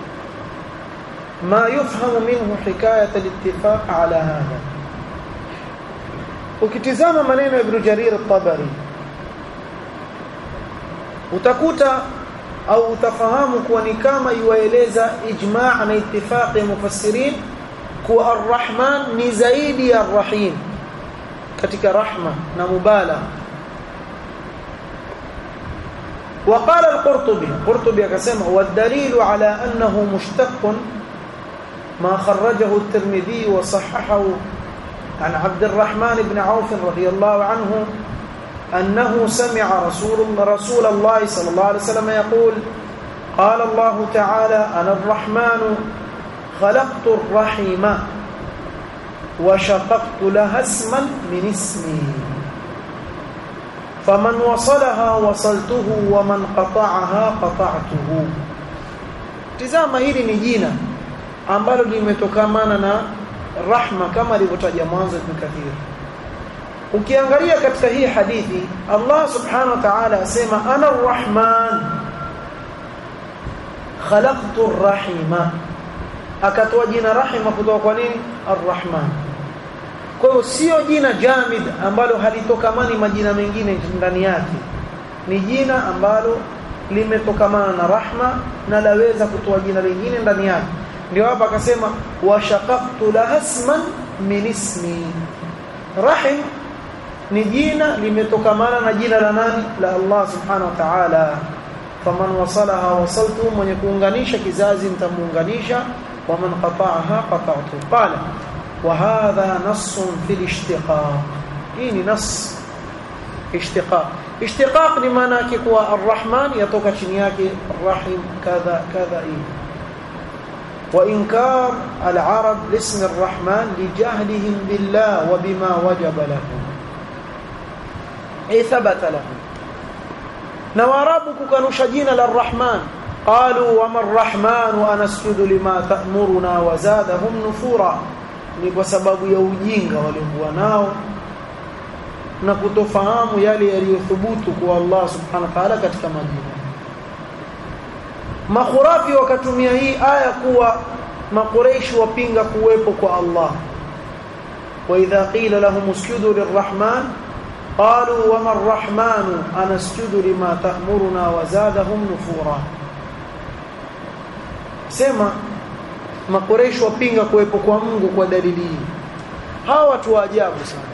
S1: ما يفهم منه حكاية الاتفاق على هذا ukitizama maneno ya Ibn Jarir al-Tabari utakuta au utafahamu kuwa ni kama iwaeleza ijma' na ittifaq ya mufassirin kuwa ar-Rahman ni zaidi ya ar-Rahim katika rahma na mubalagha وقال القرطبي القرطبي كما والدليل على أنه مشتق ما خرجه الترمذي وصححه عن عبد الرحمن بن عوف رضي الله عنه أنه سمع رسول رسول الله صلى الله عليه وسلم يقول قال الله تعالى أنا الرحمن خلقت الرحم وشققت لها اسما من اسمي فمن وصلها وصلته ومن قطعها قطعته تزama hili ni jina ambalo limetokamana na rahma kama alivyotaja mwanzo Ibn Kathir ukiangalia katika hii hadithi Allah subhanahu wa ta'ala asema ana arrahman khalaqtu arrahima akatoa jina rahima kutoka kwa nini arrahman kwa hiyo sio jina jamid ambalo halitokamani majina mengine ndani yake ni jina ambalo limetokamana na rahma na laweza kutoa jina lingine ndani yake ndio hapa akasema washaqaqtu lahasman min ismi rahim ni jina limetokamana na jina la nani la Allah subhanahu wa ta'ala faman wasalaha wasaltu mwenye kuunganisha kizazi nitamuunganisha waman qata'aha qata'tu qala وهذا نص في الاشتقاق ini nas ishtiqaq ishtiqaq ni maana yake kuwa arrahman yatoka chini yake arrahim kadha kadha hivi وإنكار العرب لاسم الرحمن لجهلهم بالله وبما وجب لهم أي ثبت لهم نوارابك كانوا شجين للرحمن قالوا وما الرحمن ونسجد لما تأمرنا وزادهم نفورا ni kwa sababu ya ujinga waliokuwa nao na kutofahamu yale yaliyothubutu kwa Allah subhanahu wa ta'ala katika majina makhurafi wakatumia hii aya kuwa makureishi wapinga kuwepo kwa Allah wa idha qila lahum usjudu lirrahman qalu wama arrahmanu anasjudu lima ta'muruna wa zadahum nufura sema makureishi wapinga kuwepo kwa Mungu kwa dalili hii hawa watu wa ajabu sana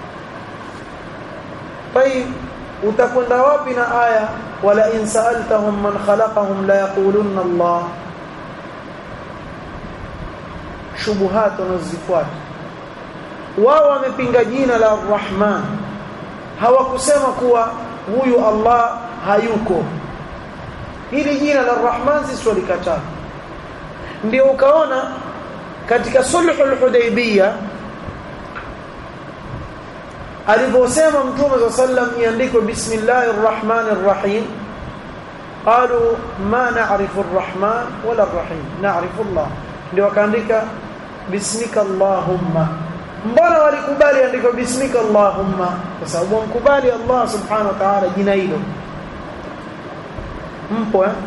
S1: طيب utakwenda wapi na aya wala in sa'altahum man khalaqahum la yaqulunna Allah shubuhat wanazifuata wao wamepinga jina la Rahman hawakusema kuwa huyu Allah hayuko hili jina la Rahman sisi walikataa ndio ukaona katika sulhul hudaybiyah aliposema mtume sallam iandikwe bismillahir rahmanir rahim qalu ma na'rifu arrahman wala arrahim na'rifu Allah ndio wakaandika bismika allahumma mbona walikubali andiko bismika allahumma kwa sababu wamkubali Allah subhanahu wa ta'ala jina hilo mpo eh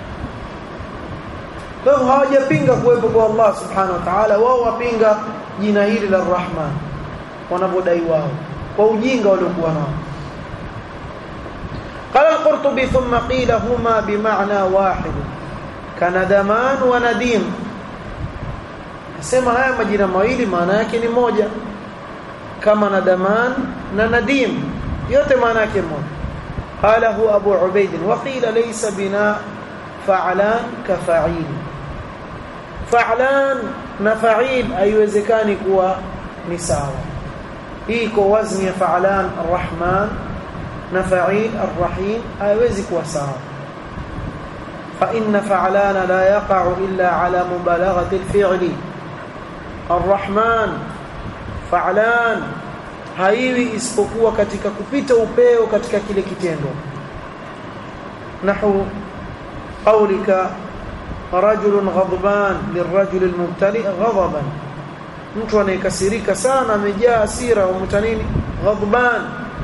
S1: kwa hivyo hawajapinga kuwepo kwa Allah subhanahu wa ta'ala wao wapinga jina hili la rahman wanavyodai wao kwa ujinga waliokuwa nao قال القرطبي ثم قيل هما بمعنى واحد كندمان ونديم sema haya majina mawili maana yake ni moja kama nadaman na nadim yote maana yake moja qalahu abu ubaid wa qila laysa bina fa'lan ka fa'il fa'lan na fa'il haiwezekani kuwa ni sawa hii kwa wazni ya fa'lan arrahman na fa'il arrahim haiwezi kuwa sawa fa inna fa'lana la yaqa'u illa ala mubalaghati alfi'li arrahman fa'lan haiwi isipokuwa katika kupita upeo katika kile kitendo nahu qaulika rajulun ghadban lirajul almubtali ghadaban mtu anayekasirika sana amejaa hasira umuta nini ghadban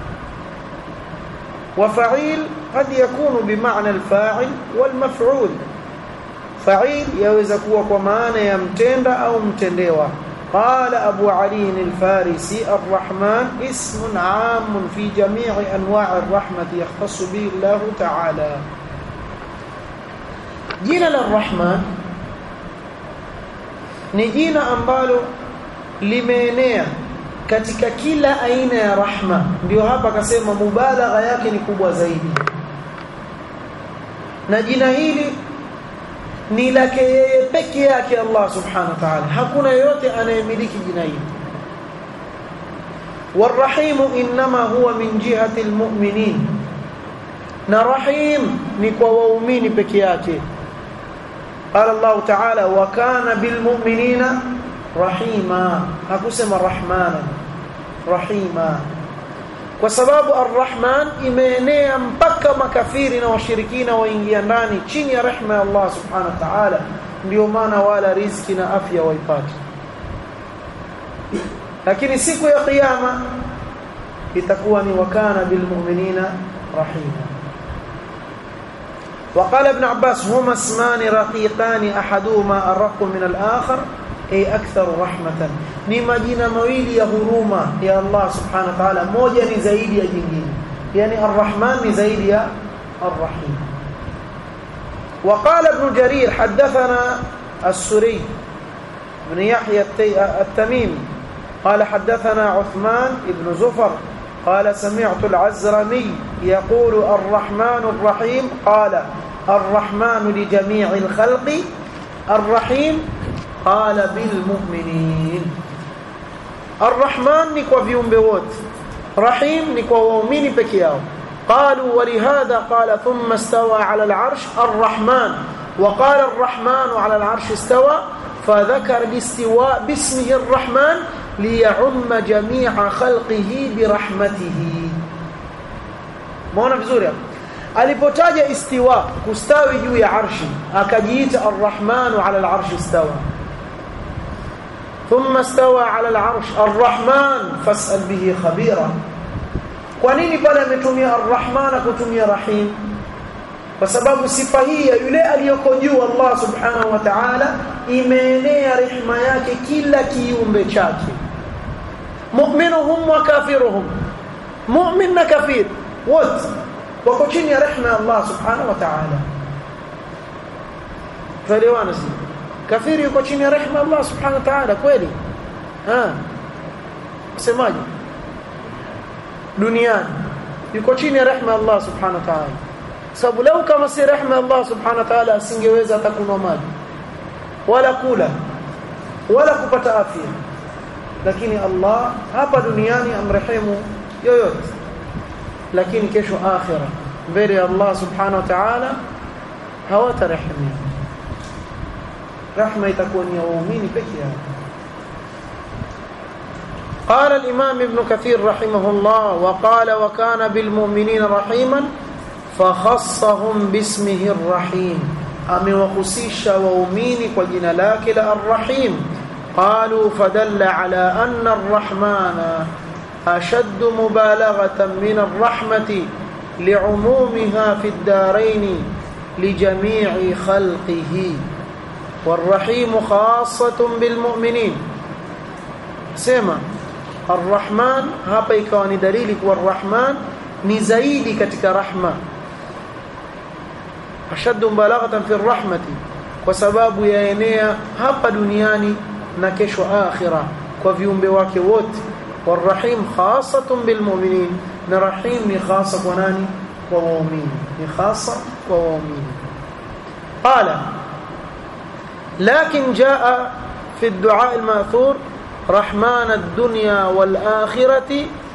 S1: وفعيل قد يكون بمعنى الفاعل والمفعول فعيل يaweza kuwa kwa maana ya mtenda au mtendewa قال أبو علي الفارسي الرحمن اسم عام في جميع أنواع الرحمة يختص به الله تعالى jina la Rahman ni jina ambalo limeenea katika kila aina ya rahma ndio hapa akasema mubalagha yake ni kubwa zaidi na jina hili ni lake yeye peke yake Allah subhanahu wa ta'ala hakuna yote anayemiliki jina hili والرحيم انما هو من جهه المؤمنين na rahim ni kwa waumini peke yake قال الله تعالى وكان بالمؤمنين رحيما hakusema rahmana rahima kwa sababu arrahman imeenea mpaka makafiri na washirikina waingia ndani chini ya rehma ya Allah subhanahu wa ta'ala ndio maana wala riziki na afya waipata lakini siku ya kiyama itakuwa ni wakana bilmu'minina rahima وقال ابن عباس هما اسمان رقيقان احدهما ارق من الاخر اي اكثر رحمه ni majina mawili ya huruma ya Allah subhanahu wa ta'ala moja ni zaidi ya jingine yani arrahman ni zaidi ya arrahim وقال ابن جرير حدثنا السري بن يحيى التميمي قال حدثنا عثمان بن زفر قال سمعت العزرمي يقول الرحمن الرحيم قال الرحمن لجميع الخلق الرحيم قال بالمؤمنين الرحمن نكوا viumbe wote رحيم نكوا waumini peke yao قالوا ولهذا قال ثم استوى على العرش الرحمن وقال الرحمن على العرش استوى فذكر الاستواء باسمه الرحمن ليعم جميع خلقه برحمته maona vizuri hapo alipotaja istiwa kustawi juu ya arshi akajiita arrahmanu ala alarshi istawa thumma istawa ala alarsh arrahman fasal bihi khabira kwa nini pale ametumia arrahmana kutumia rahim kwa sababu sifa hii ya yule aliyoko juu Allah subhanahu wa ta'ala imeenea rehema yake kila kiumbe chake mu'minuhum wa kafiruhum mu'min na kafir wote wako chini ya rehema ya Allah subhanahu wa ta'ala tuelewana si kafiri yuko chini ya rehema ya Allah subhanahu wa ta'ala kweli ah semaje duniani yuko chini ya rehema ya Allah subhanahu wa ta'ala sababu lau kama si rehema ya Allah subhanahu wa ta'ala asingeweza hata kunywa maji wala kula wala kupata afya lakini Allah hapa duniani amrehemu yoyote lakini kesho akhira mbele ya Allah subhanahu wa ta'ala hawatarehemia rahma itakuwa ni ya waumini peke yao قال الإمام ابن كثير رحمه الله وقال وكان بالمؤمنين رحيما فخصهم باسمه الرحيم amewahusisha waumini kwa jina lake la arrahim qalu fadalla ala anna arrahmana ashaddu mubalaghatan min arrahmati li'umumiha fi ad-darain lijami'i khalqihi والرحيم خاصة بالمؤمنين سما الرحمن hapa ikawa ni dalili kwa arrahman ni zaidi katika rahma ashaddu balaghatan fi rahmati kwa sababu yaenea hapa duniani na kesho akhira kwa viumbe wake wote warahim khasatun bilmu'minin na rahim ni khasa kwa nani kwa waumini ni khasa kwa waumini qala لكن جاء في الدعاء الماثور رحمن الدنيا والآخرة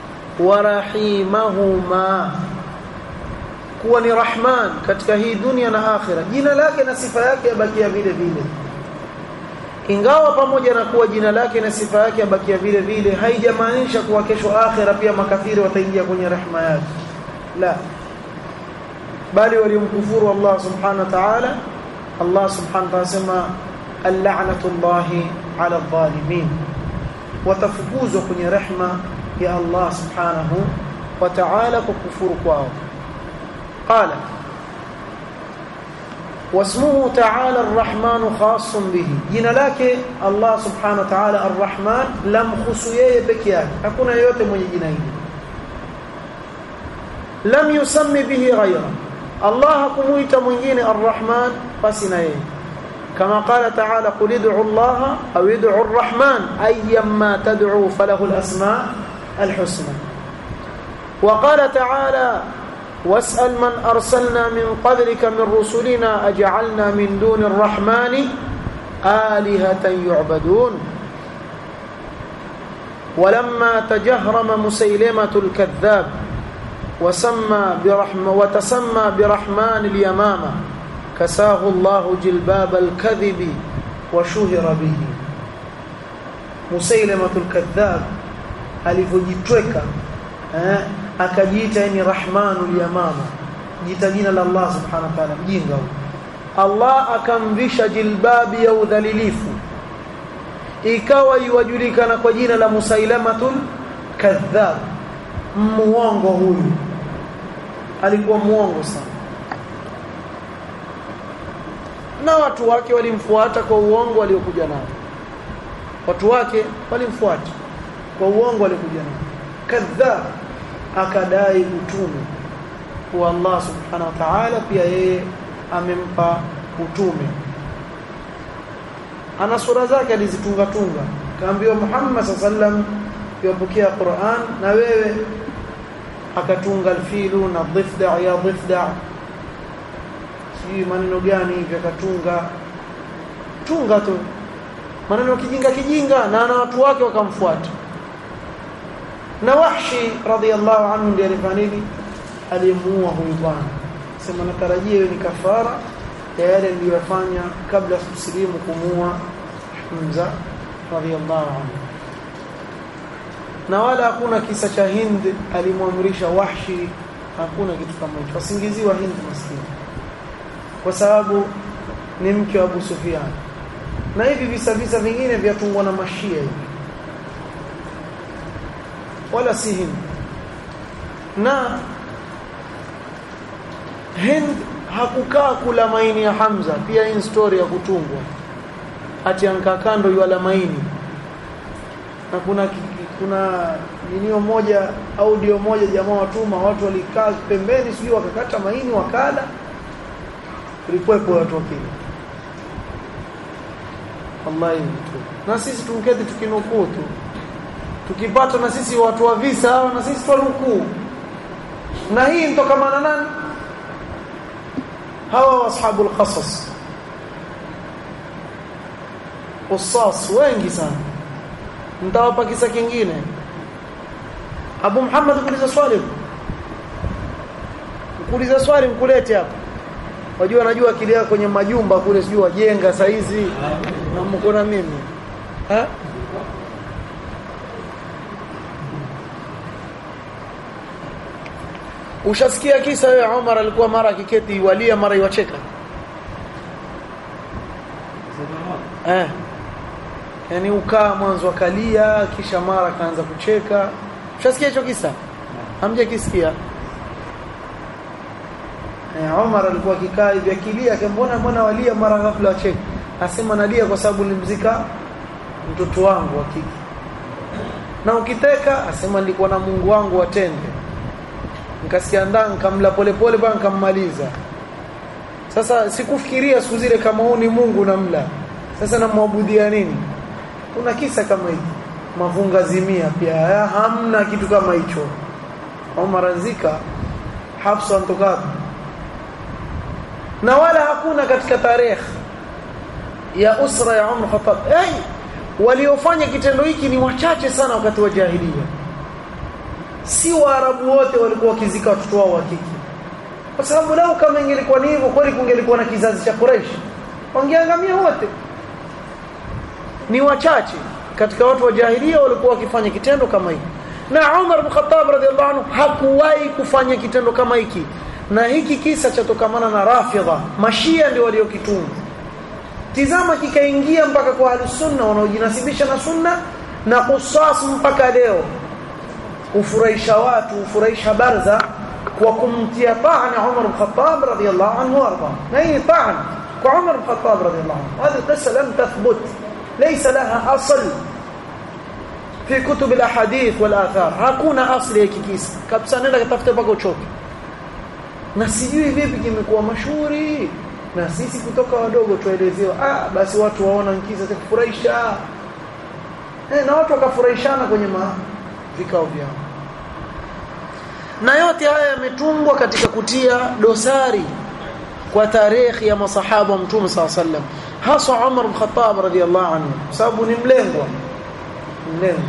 S1: ورحيمهما kuwa ni rahman katika hii dunia na akhira jina lake na sifa yake yabakia vile vile ingawa pamoja na kuwa jina lake na sifa yake abakia vile vile haijamaanisha kuwa kesho akhira pia makafiri wataingia kwenye rehema yake la bali waliomkufuru Allah subhanahu wa ta'ala Allah subhanahu wa ta'ala sema al-la'natullahi 'ala adh-dhalimin watafukuzwa kwenye rehema ya Allah subhanahu wa ta'ala kwa kufuru kwao qala واسمه تعالى الرحمن خاص به jina lake Allah subhanahu wa ta'ala arrahman lamkhusu yeye peke yake hakuna yeyote mwenye jina hili lam yusammi bihi ghayra Allah hakumuita mwingine arrahman basi na yeye kama qala ta'ala qul ud'u Allah aw ud'u arrahman ayyamma tad'u falahu alasma alhusna wa qala ta'ala واسأل من أرسلنا من قبلك من رسلنا أجعلنا من دون الرحمن آلهة يعبدون ولما تجهرم مسيلمة الكذاب وسمى برحمة وتسمى برحمن اليمامة كساه الله جلباب الكذب وشهر به مسيلمة الكذاب alivyojitweka eh akajiita ni rahmanul yamama jita jina la Allah subhanahu wa ta'ala mjinga huyo Allah akamvisha jilbabi ya udhalilifu ikawa yuwajulikana kwa jina la musailamatul kadhab muongo huyu alikuwa muongo sana na watu wake walimfuata kwa uongo aliokuja nao watu wake walimfuata kwa uongo aliokuja nao kadhab akadai utume kwa Allah subhanahu wa ta'ala pia yeye amempa utume ana sura zake alizitunga tunga kaambiwa Muhammad sallam yopokea Qur'an na wewe akatunga alfilu na dhifda ya dhifda si maneno gani hivi akatunga tunga tu maneno kijinga kijinga na na watu wake wakamfuata na Wahshi radhiallahu anhu ndiye alifanya nini alimuua huyu bwana sema natarajia hiyo ni kafara ya yale niliyofanya kabla ya kusilimu kumuua Hamza radhiallahu anhu na wala hakuna kisa cha Hind alimwamrisha Wahshi hakuna kitu kama hicho wasingiziwa Hind maskini kwa sababu ni mke wa Abu Sufyan na hivi visa visa vingine vyatungwa na mashia hivi wala si Hind na Hind hakukaa kula maini ya Hamza pia hii story ya kutungwa ati ankaa kando yala maini na kuna kuna ninio moja audio moja jamaa watuma watu walikaa pembeni sijui wakakata maini wakala ilikuwepo watu wakili wallahi na sisi tumketi tukinukuu tu tukipata na sisi watu wa visa hao na sisi twanukuu na hii nitokamana nani hawa ashabul qasas usas wengi sana mtawapa kisa kingine Abu Muhammad kuuliza swali kuuliza swali mkulete hapa wajua najua akili yako kwenye majumba kule sijui wajenga saizi na mko na mimi ha Ushasikia kisa wewe Umar alikuwa mara akiketi walia mara iwacheka eh yani ukaa mwanzo akalia kisha mara kaanza kucheka ushasikia hicho kisa hamja kisikia eh Umar alikuwa akikaa hivi akilia akembona mbona walia mara ghafla wacheka asema nalia kwa sababu nilimzika mtoto wangu wa kike na ukiteka asema nilikuwa na Mungu wangu watende nikasikia ndaa nikamla polepole mpaka nikammaliza sasa sikufikiria siku zile kama huu ni Mungu namla sasa namwabudia nini kuna kisa kama hiki mavunga zimia pia ya, hamna kitu kama hicho Umar azika Hafsa antoka na wala hakuna katika tarehe ya usra ya Umar Khattab hey, waliofanya kitendo hiki ni wachache sana wakati wa jahiliya si waarabu wote walikuwa wakizika watoto wao wa kike kwa sababu lao kama ingelikuwa ni hivyo kweli kungelikuwa na kizazi cha Quraysh wangeangamia wote ni wachache katika watu wa jahilia walikuwa wakifanya kitendo kama hiki na Umar bin Khattab radhiallahu anhu hakuwahi kufanya kitendo kama hiki na hiki kisa chatokamana na Rafidha mashia ndio waliokituma tizama kikaingia mpaka kwa ahlusunna wanaojinasibisha na sunna na kusas mpaka leo ufurahisha watu ufurahisha barza kwa kumtia ta'ana Umar bin Khattab radhiyallahu anhu warda na hii ta'ana kwa Umar bin Khattab radhiyallahu anhu hadi qissa lam tathbut laysa laha asl fi kutub alahadith wal athar hakuna asli ya kikisa kabisa nenda katafuta mpaka uchoke na sijui vipi kimekuwa mashuhuri na sisi kutoka wadogo tuelezewa ah basi watu waona nkisa za kufurahisha eh, na watu wakafurahishana kwenye ma vikao vyao na yote haya yametungwa katika kutia dosari kwa tarehe ya masahaba wa mtume SAW sallam hasa Umar bin Khattab radhiyallahu anhu sababu ni mlengwa mlengwa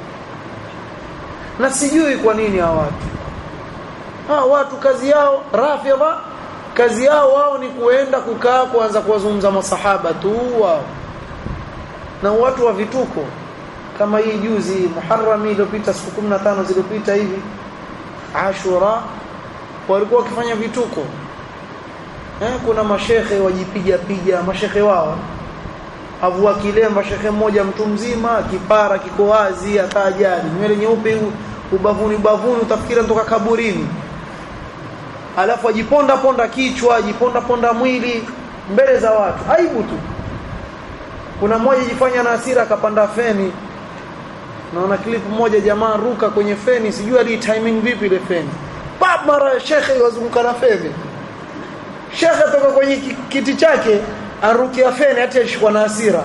S1: na sijui kwa nini hawa watu ha, watu kazi yao rafidha kazi yao wao ni kuenda kukaa kuanza kuwazungumza masahaba tu wao na watu wa vituko kama hii juzi Muharram iliyopita siku 15 zilizopita hivi Ashura walikuwa wakifanya vituko eh, kuna mashehe wajipiga piga mashehe wao avua kilemba shekhe mmoja mtu mzima kipara kiko wazi atajali nywele nyeupe ubavuni ubavuni utafikira kutoka kaburini alafu ajiponda ponda kichwa ajiponda ponda mwili mbele za watu aibu tu kuna mmoja jifanya na hasira akapanda feni naona clip moja jamaa ruka kwenye feni sijui ali timing vipi ile feni pap mara shekhe wazunguka na feni shekhe toka kwenye kiti chake arukia feni hata ashikwa na hasira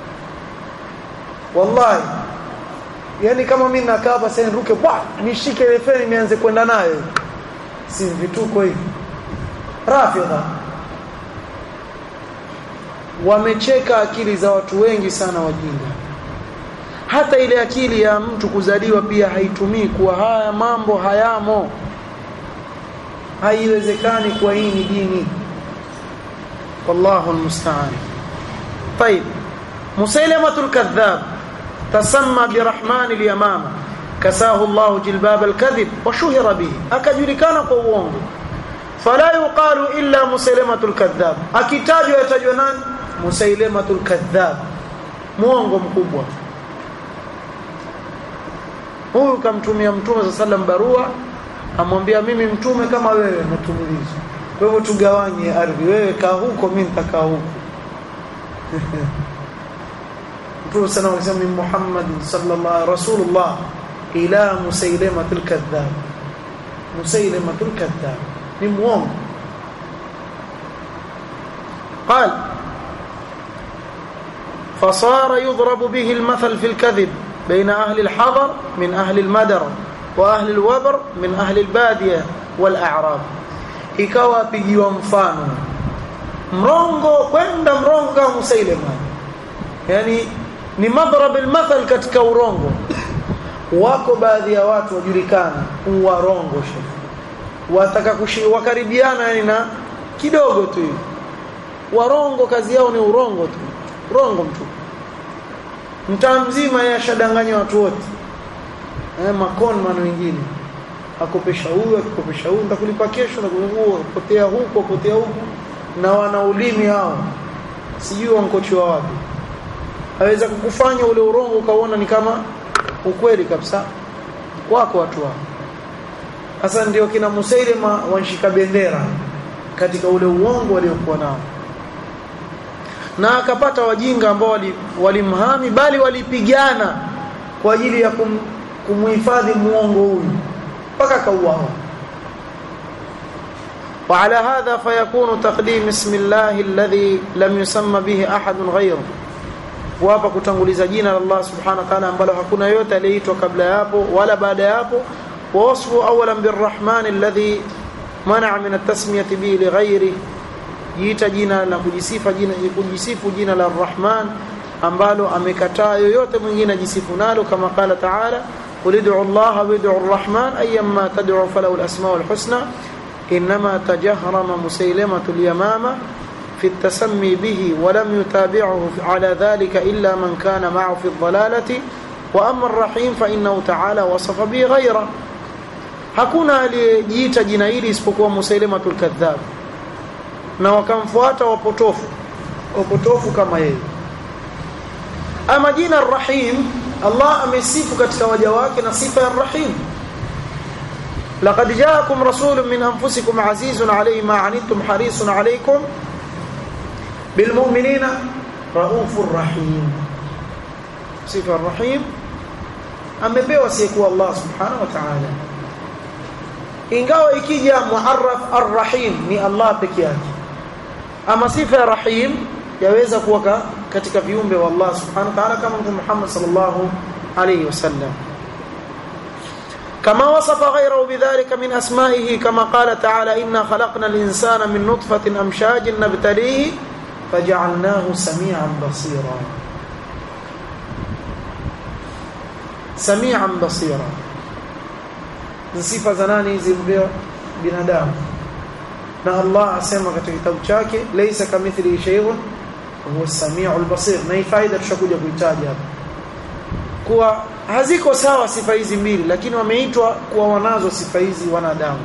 S1: wallahi yani kama mimi nakaa hapa sasa niruke bwa nishike ile feni nianze kwenda nayo si vituko hivi rafidha wamecheka akili za watu wengi sana wajinga hata ile akili ya mtu kuzaliwa pia haitumii kuwa haya mambo hayamo haiwezekani kwa hii ni dini wallahu almusta'an طيب مسيلمة الكذاب تسمى برحمن اليمامة كساه الله جلباب الكذب وشهر به akajulikana kwa uongo fala yuqalu illa musailamatu alkadhab akitajwa yatajwa nani musailamatu alkadhab muongo mkubwa huyu kamtumia mtume sallam barua amwambia mimi mtume kama wewe natumiliza kwa hivyo tugawanye ardhi wewe kaa huko mimi nitakaa huko mtume sana alisema min Muhammad sallallahu rasulullah ila musailamatul kadhab musailamatul kadhab ni muongo قال فصار يضرب به المثل في الكذب بين أهل الحضر من أهل المدر وأهل الوبر من أهل البادية والأعراب ikawa pigiwa mfano mrongo kwenda mrongo kama Musailima yani ni madhrab almathal katika urongo wako baadhi ya watu wajulikana uwarongo shefu wataka wakaribiana yani na kidogo tu hivi warongo kazi yao ni urongo tu rongo mtu mtaa mzima yeye ashadanganya watu wote eh makonman wengine akopesha huyu akikopesha huyu nitakulipa kesho na kuungua potea huko potea huko na wana ulimi hao sijui wankochiwa wapi aweza kukufanya ule urongo ukaona ni kama ukweli kabisa wako watu wao sasa ndio kina Musailima wanshika bendera katika ule uongo waliokuwa nao na akapata wajinga ambao walimhami wali bali walipigana kwa ajili ya kum, kumhifadhi muongo huyu mpaka kauawa وعلى هذا فيكون تقديم اسم الله الذي لم يسمى به أحد غيره وهapa kutanguliza jina la Allah subhanahu wa ta'ala ambalo hakuna yote aliyeitwa kabla yapo wala baada yapo ووصفه اولا بالرحمن الذي منع من التسميه به لغيره jiita jina la kujisifa jina kujisifu jina la Rahman ambalo amekataa yoyote mwingine ajisifu nalo kama qala ta'ala qul ud'u Allah wa ud'u ar-Rahman ayyamma tad'u falahu al-asma'u al-husna inma tajahrama musaylimatu al-yamama في التسمي به ولم يتابعه على ذلك إلا من كان معه في الضلالة وأما الرحيم فإنه تعالى وصف به غيره hakuna aliyejiita jina hili isipokuwa Musailamatul Kadhab na wakamfuata wapotofu wapotofu kama yeye ama jina Ar-Rahim Allah amesifu katika waja wake na sifa ya Rahim laqad jaakum rasulun min anfusikum azizun alayhi ma anittum harisun alaykum bilmu'minina raufur rahim sifa Ar-Rahim amepewa siyekuwa Allah subhanahu wa ta'ala ingawa ikija muarraf arrahim ni Allah peke yake ama sifa ya rahim yaweza kuwa katika viumbe wa Allah subhanahu wa ta'ala kama Mtume Muhammad sallallahu alayhi wasallam كما وصف غيره بذلك من أسمائه كما قال تعالى إنا خلقنا الإنسان من نطفة أمشاج نبتليه فجعلناه سميعا بصيرا سميعا بصيرا ni sifa za nani hizi mbio binadamu na Allah asema katika kitabu chake laysa kamithlihi shay'un huwa as-sami'ul basir na hii faida tushakuja kuitaja hapa kuwa haziko sawa sifa hizi mbili lakini wameitwa kuwa wanazo sifa hizi wanadamu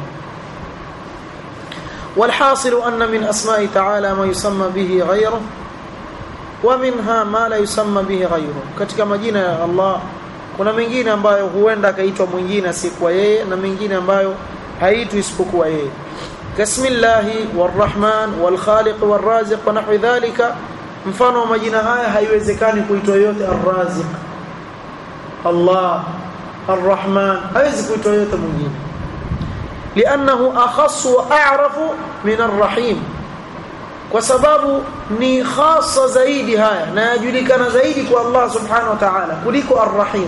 S1: والحاصل أن من أسماء تعالى ما يسمى به غيره ومنها ما لا يسمى به غيره katika majina ya Allah kuna mengine ambayo huenda akaitwa mwingine asikuwa yeye na mengine ambayo haitwi isipokuwa yeye kasmillahi warrahman walkhaliq warraziq wa nahwi dhalika mfano wa majina haya haiwezekani kuitwa yote arraziq Allah arrahman haiwezi kuitwa yote mwingine لانه اخص واعرف من الرحيم kwa sababu ni khasa zaidi haya na yajulikana zaidi kwa Allah subhanahu wa ta'ala kuliko ar-rahim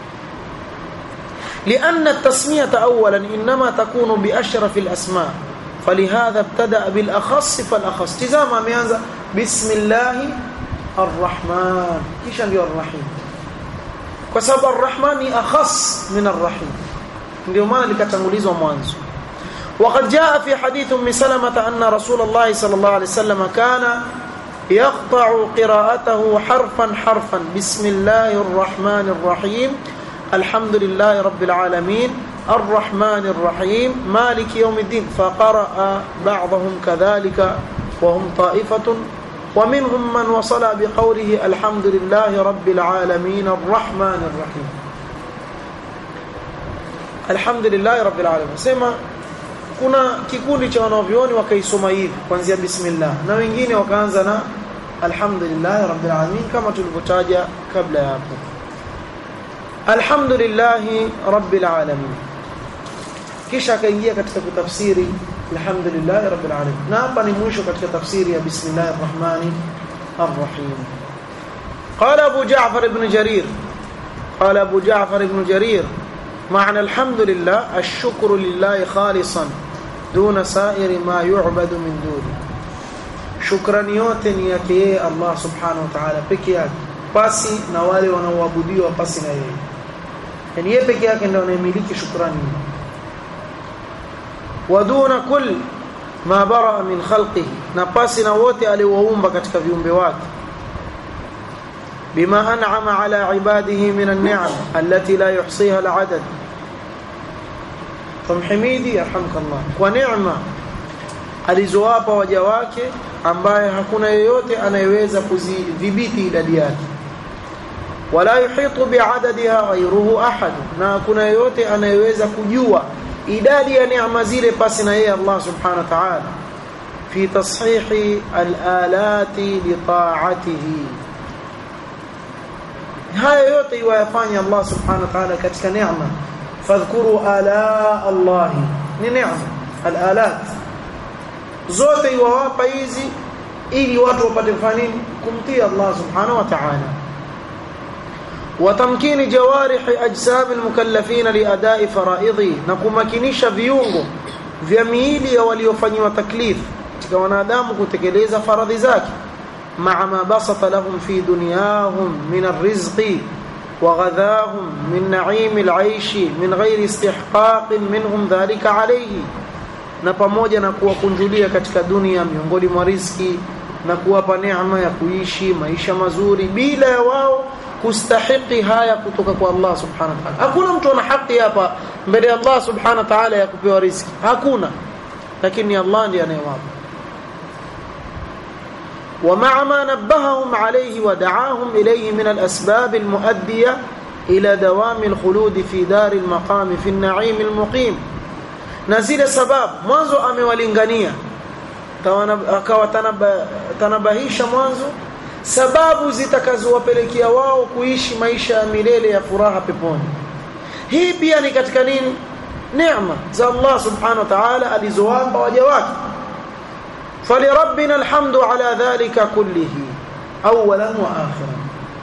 S1: لأن التسمية أولا إنما تكون بأشرف الأسماء فلهذا ابتدأ بالأخص فالأخص تزام أميانزا بسم الله الرحمن كيش ndio الرحيم وسبب الرحمن أخص من الرحيم ndio maana likatangulizwa mwanzo وقد جاء في حديث ام سلمة أن رسول الله صلى الله عليه وسلم كان يقطع قراءته حرفا حرفا بسم الله الرحمن الرحيم الحمد لله رب العالمين الرحمن الرحيم مالك يوم الدين فقرأ بعضهم كذلك وهم طائفة ومنهم من وصل بقوله الحمد لله رب العالمين الرحمن الرحيم الحمد لله رب العالمين سمع kuna kikundi cha wanavyoni wakaisoma hivi kuanzia bismillah na wengine wakaanza na alhamdulillah rabbil alamin kama tulivyotaja kabla ya hapo alhamdulillah rabbil alamin kisha akaingia katika kutafsiri alhamdulillah rabbil alamin na hapa ni mwisho katika tafsiri ya bismillahir rahmanir arrahim قال ابو جعفر بن جرير قال ابو جعفر بن جرير معنى الحمد لله الشكر لله خالصا دون سائر ما يعبد من دونه shukrani yote ni yake yeye Allah subhanahu wa ta'ala peke yake pasi na wale wanaoabudiwa pasi na yeye yani yeye peke yake ndio anayemiliki shukrani waduna kull ma bara min khalqihi na pasi na wote aliowaumba katika viumbe wake bima an'ama ala ibadihi min an-ni'am allati la yuhsiha al-'adad tumhimidi yarhamkallah kwa neema alizowapa waja wake ambaye hakuna yeyote anayeweza kuzidhibiti idadi yake wala yuhitu biadadiha ghayruhu ahad na hakuna yeyote anayeweza kujua idadi ya neema zile pasi na yeye Allah subhanahu wa ta'ala fi tashihi al-alati li ta'atihi haya yote iwayafanya Allah subhanahu wa ta'ala katika neema fadhkuru ala Allah ni neema al-alat zote iwawapa hizi ili watu wapate kufanya nini kumtii Allah subhanahu wa ta'ala وتمكين جوارح اجسام المكلفين لاداء فرائضه na kumakinisha viungo vya miili ya waliofanywa taklif katika wanadamu kutekeleza faradhi zake مع ما بسط لهم في دنياهم من الرزق وغذاهم من نعيم العيش من غير استحقاق منهم ذلك عليه na pamoja na kuwakunjulia katika dunia miongoni mwa riziki na kuwapa neema ya kuishi maisha mazuri bila ya wao kustahiki haya kutoka kwa Allah subhanahu wa ta'ala hakuna mtu ana haki hapa mbele ya Allah subhanahu wa ta'ala ya kupewa riziki hakuna lakini Allah ndiye anayewapa ومع ما نبههم عليه ودعاهم إليه من الأسباب المؤدية إلى دوام الخلود في دار المقام في النعيم المقيم نزيل سباب mwanzo amewalingania akawa tanabahisha mwanzo sababu zitakazowapelekea wao kuishi maisha ya milele ya furaha peponi hii pia ni katika nini neema za Allah subhanahu wa ta'ala alizowapa waja wake فلربنا الحمد على ذلك كله اولا واخرا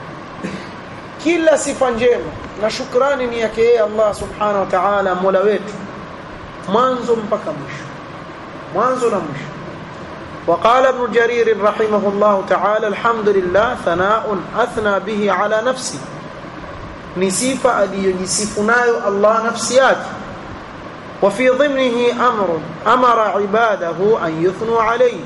S1: kila sifa njema na shukrani ni yake yeye Allah subhanahu wa ta'ala mola wetu mwanzo mpaka mwisho mwanzo na mwisho وقال ابن جرير رحمه الله تعالى الحمد لله ثناء اثنى به على نفسي ni sifa aliyojisifu nayo Allah nafsi yake وفي ضمنه امر امر عباده ان يثنوا عليه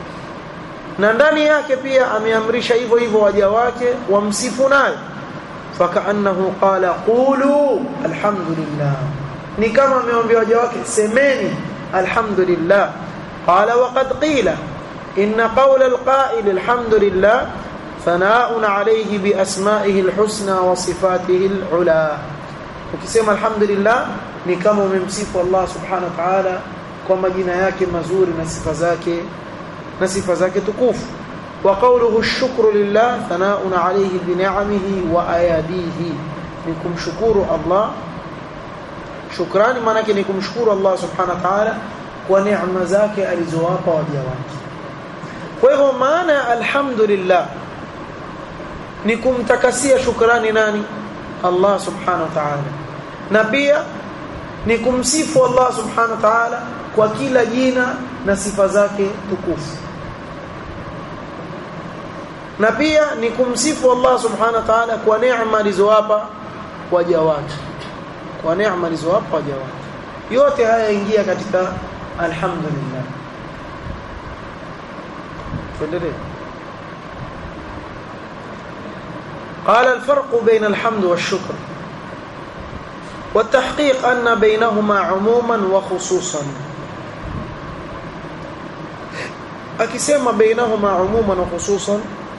S1: na ndani yake pia ameamrisha hivyo hivyo waja wake wamsifu naye fakaannahu qala qulu alhamdulillah ni kama ameambia waja wake semeni alhamdulillah qala waqad qila inna qawla alqa'il alhamdulillah thana'un alayhi bi asma'ihi alhusna wa sifatihi alula ukisema alhamdulillah ni kama umemsifu Allah subhanahu wa ta'ala kwa majina yake mazuri na sifa zake na sifa zake tukufu wa qawluhu ash-shukru lillah thana'un alayhi bi ni'amihi wa ayadihi ni kumshukuru Allah shukrani maana yake ni kumshukuru Allah subhanahu wa ta'ala kwa neema zake alizowapa waja wake kwa hivyo maana alhamdulillah ni kumtakasia shukrani nani Allah subhanahu wa ta'ala na pia ni kumsifu Allah subhanahu wa ta'ala kwa kila jina na sifa zake tukufu na pia ni kumsifu Allah subhanahu wa ta'ala kwa neema alizowapa waja wake kwa neema alizowapa waja wake yote haya ingia katika alhamdulillah tuendelee قال الفرق بين الحمد والشكر والتحقيق أن بينهما عموما وخصوصا akisema bainahuma umuman wa khususan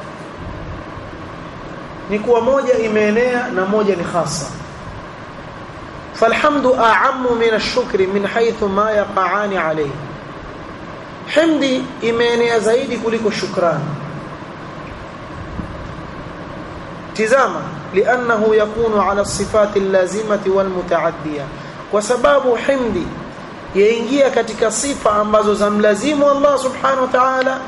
S1: ni kuwa moja imeenea na moja ni khasa falhamdu a'ammu min ash-shukri min haythu ma yaqa'ani alayhi hamdi imeenea zaidi kuliko shukrani tizama liannahu yakunu ala sifati allazimati walmutaaddiya kwa sababu himdi yaingia katika sifa ambazo zamlazimu Allah subhanahu wa ta'ala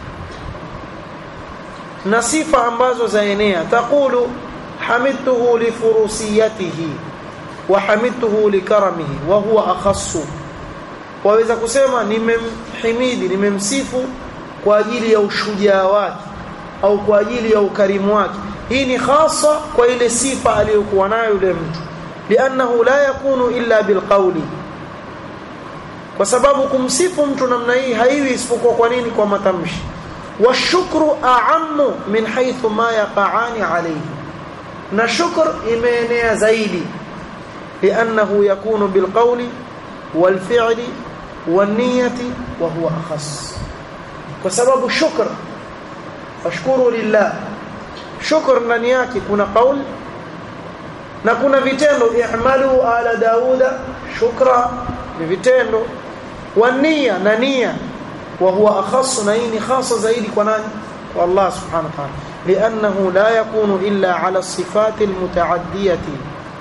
S1: na sifa ambazo zaenea taqulu hamidtuhu li furusiyatihi wa hamidtuhu li karamihi wa huwa akhassu waweza kusema nimemhimidi nimemsifu kwa ajili ya ushujaa wake au kwa ajili ya ukarimu wake hii ni hasa kwa ile sifa aliyokuwa nayo yule mtu liannahu la yakunu illa bilqawli kwa sababu kumsifu mtu namna hii haiwi isipokuwa kwa nini kwa matamshi washukru a'ammu min haythu ma yaqa'ani alayhi na shukr imeenea zaidi liannahu yakunu bilqawli walfi'li waniyati wa huwa akhas kwa sababu shukr fashkuru lillah shukr ndani yake kuna qaul na kuna vitendo i'malu ala dauda shukra ni vitendo wania na nia wa huwa akhas na hii ni khasa zaidi kwa nani kwa Allah subhanahu wa ta'ala li'annahu la yakunu illa ala sifati almutaaddiyati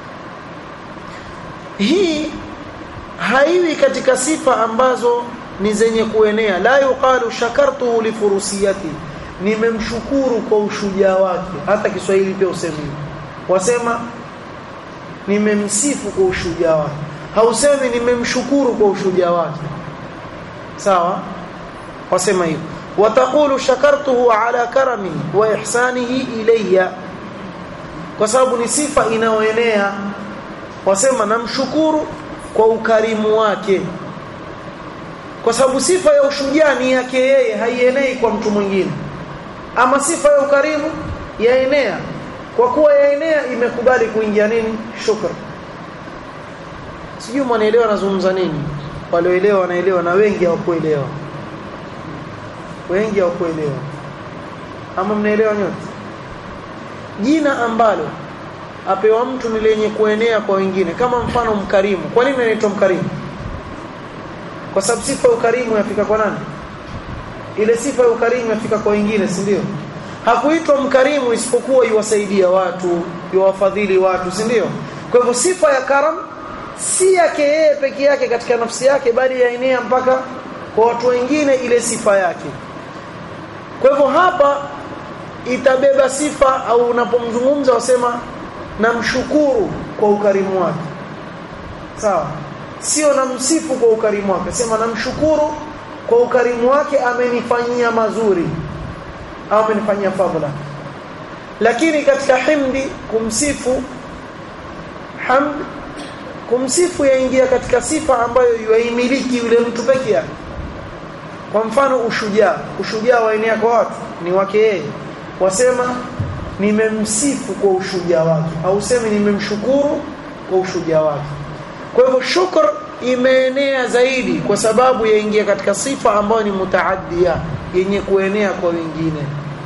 S1: hii haiwi katika sifa ambazo ni zenye kuenea la yuqalu shakartu li furusiyati nimemshukuru kwa ushujaa wake hata Kiswahili pia usemi wasema nimemsifu kwa ushujaa wake hausemi nimemshukuru kwa ushujaa wake sawa wasema hivyo wataqulu shakartuhu ala karamihi wa ihsanihi ilayya kwa sababu ni sifa inayoenea wasema namshukuru kwa ukarimu wake kwa sababu sifa ya ushujaa ni yake yeye haienei kwa mtu mwingine ama sifa ya ukarimu yaenea kwa kuwa yaenea imekubali kuingia nini shukr sijui mwanaelewa anazungumza nini walioelewa wanaelewa na wengi hawakuelewa wengi hawakuelewa ama mnaelewa nyote jina ambalo apewa mtu ni lenye kuenea kwa wengine kama mfano mkarimu kwa nini anaitwa mkarimu kwa sababu sifa ya ukarimu yafika kwa nani ile sifa ya ukarimu yafika kwa wengine si ndio hakuitwa mkarimu isipokuwa yuwasaidia watu yuwafadhili watu si ndio kwa hivyo sifa ya karam si yake yeye peke yake katika nafsi yake bali yaenea mpaka kwa watu wengine ile sifa yake kwa hivyo hapa itabeba sifa au unapomzungumza wasema namshukuru kwa ukarimu wake sawa sio namsifu kwa ukarimu wake sema namshukuru kwa ukarimu wake amenifanyia mazuri au amenifanyia fadhila lakini katika himdi kumsifu hamd kumsifu yaingia katika sifa ambayo yaimiliki yule mtu peke yake kwa mfano ushujaa ushujaa waenea kwa watu ni wake yeye wasema nimemsifu kwa ushujaa wake au sema nimemshukuru kwa ushujaa wake kwa hivyo shukr imeenea zaidi kwa sababu yaingia katika sifa ambayo ni mutaaddia yenye kuenea kwa wengine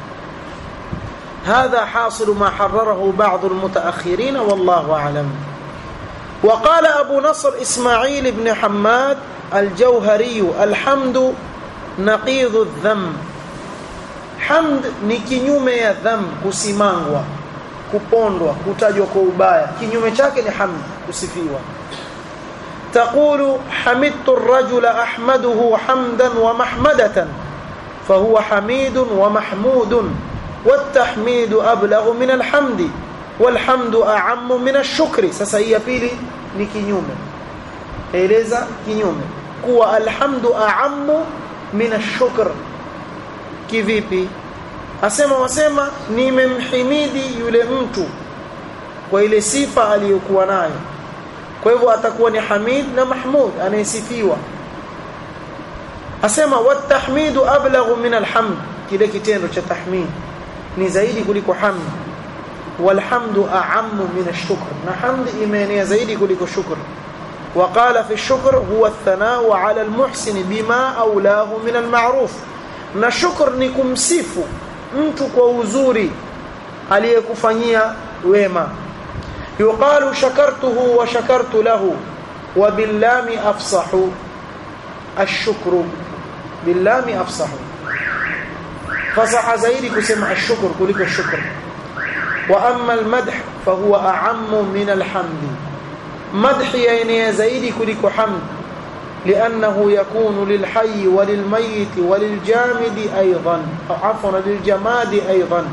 S1: هذا حاصل ما حرره بعض المتأخرين والله أعلم وقال أبو نصر إسماعيل بن حماد الجوهري الحمد نقيض الذم hamd ni kinyume ya dham kusimangwa kupondwa kutajwa kwa ubaya kinyume chake ni hamd kusifiwa تقول حمدت الرجل أحمده حمدا ومحمدة فهو حميد ومحمود والتحميد أبلغ من الحمد والحمد أعم من الشكر sasa hii ya pili ni kinyume eleza kinyume kuwa alhamdu a'ammu min ash-shukr kivipi asema wasema nimemhimidi yule mtu kwa ile sifa aliyokuwa nayo kwa hivyo atakuwa ni hamid na mahmud anayesifiwa asema watahmidu ablaghu min alhamd kile kitendo cha tahmid ni zaidi kuliko hamd walhamdu a'ammu min ash-shukr na hamd imeenea zaidi kuliko shukr وقال في الشكر هو الثناء على المحسن بما أولاه من المعروف na shukr ni kumsifu mtu kwa uzuri aliyekufanyia wema yuqalu shakartuhu wa shakartu lahu wa billami afsahu ashukru billami afsahu fasaha zaidi kusema ashukr kuliko shukr wa amma almadh fahuwa a'ammu min alhamdi madh yaenea zaidi kuliko hamd لأنه يكون للحي وللميت وللجامد أيضا أو عفوا للجماد أيضا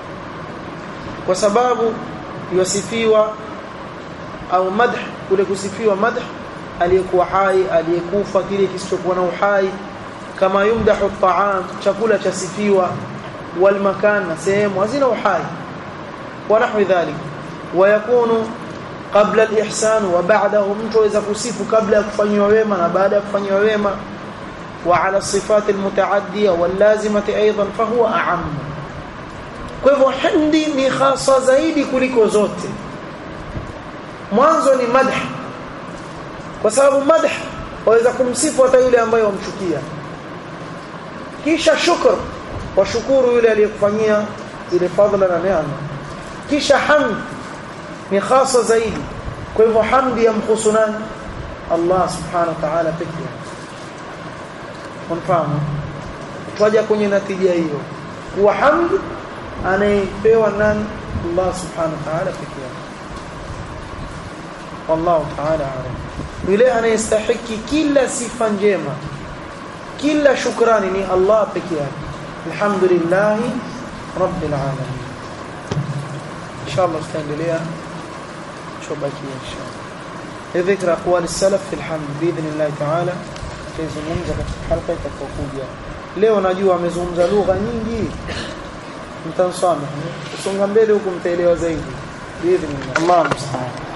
S1: وسباب يصفيوا أو مدح kule kusifiwa madh aliyekuwa hai aliyekufa kile kisichokuwa na uhai kama yumdahu at-ta'am chakula chasifiwa wal makan sehemu hazina uhai wa nahwi dhalik wa yakunu qabla al-ihsan wa ba'dahu mtu aweza kusifu kabla ya kufanywa wema na baada ya kufanywa wema wa ala sifat al-mutaaddiya wal lazimati aidan fa huwa a'am kwa hivyo hamdi ni khasa zaidi kuliko zote mwanzo ni madh kwa sababu madh waweza kumsifu hata yule ambaye wamchukia kisha shukr washukuru yule aliyekufanyia ile fadhila na neema kisha hamd ni khasa zaidi kwa hivyo hamdi yamkhusu nani Allah subhanahu wa ta'ala pekee mfahamu twaja kwenye natija hiyo kuwa hamd anayepewa nani Allah subhanahu wa ta'ala pekee wallahu ta'ala alam yule anayestahiki kila sifa njema kila shukrani ni Allah pekee yake alhamdulillah rabbil alamin inshallah tutaendelea شبكية إن شاء الله ذكر أقوال السلف في الحمد بإذن الله تعالى tuzungumza katika halqa itakayokuja leo najua amezungumza lugha nyingi mtansamehe kusonga mbele huku mtaelewa zaidi biidhnillah Allah musta'an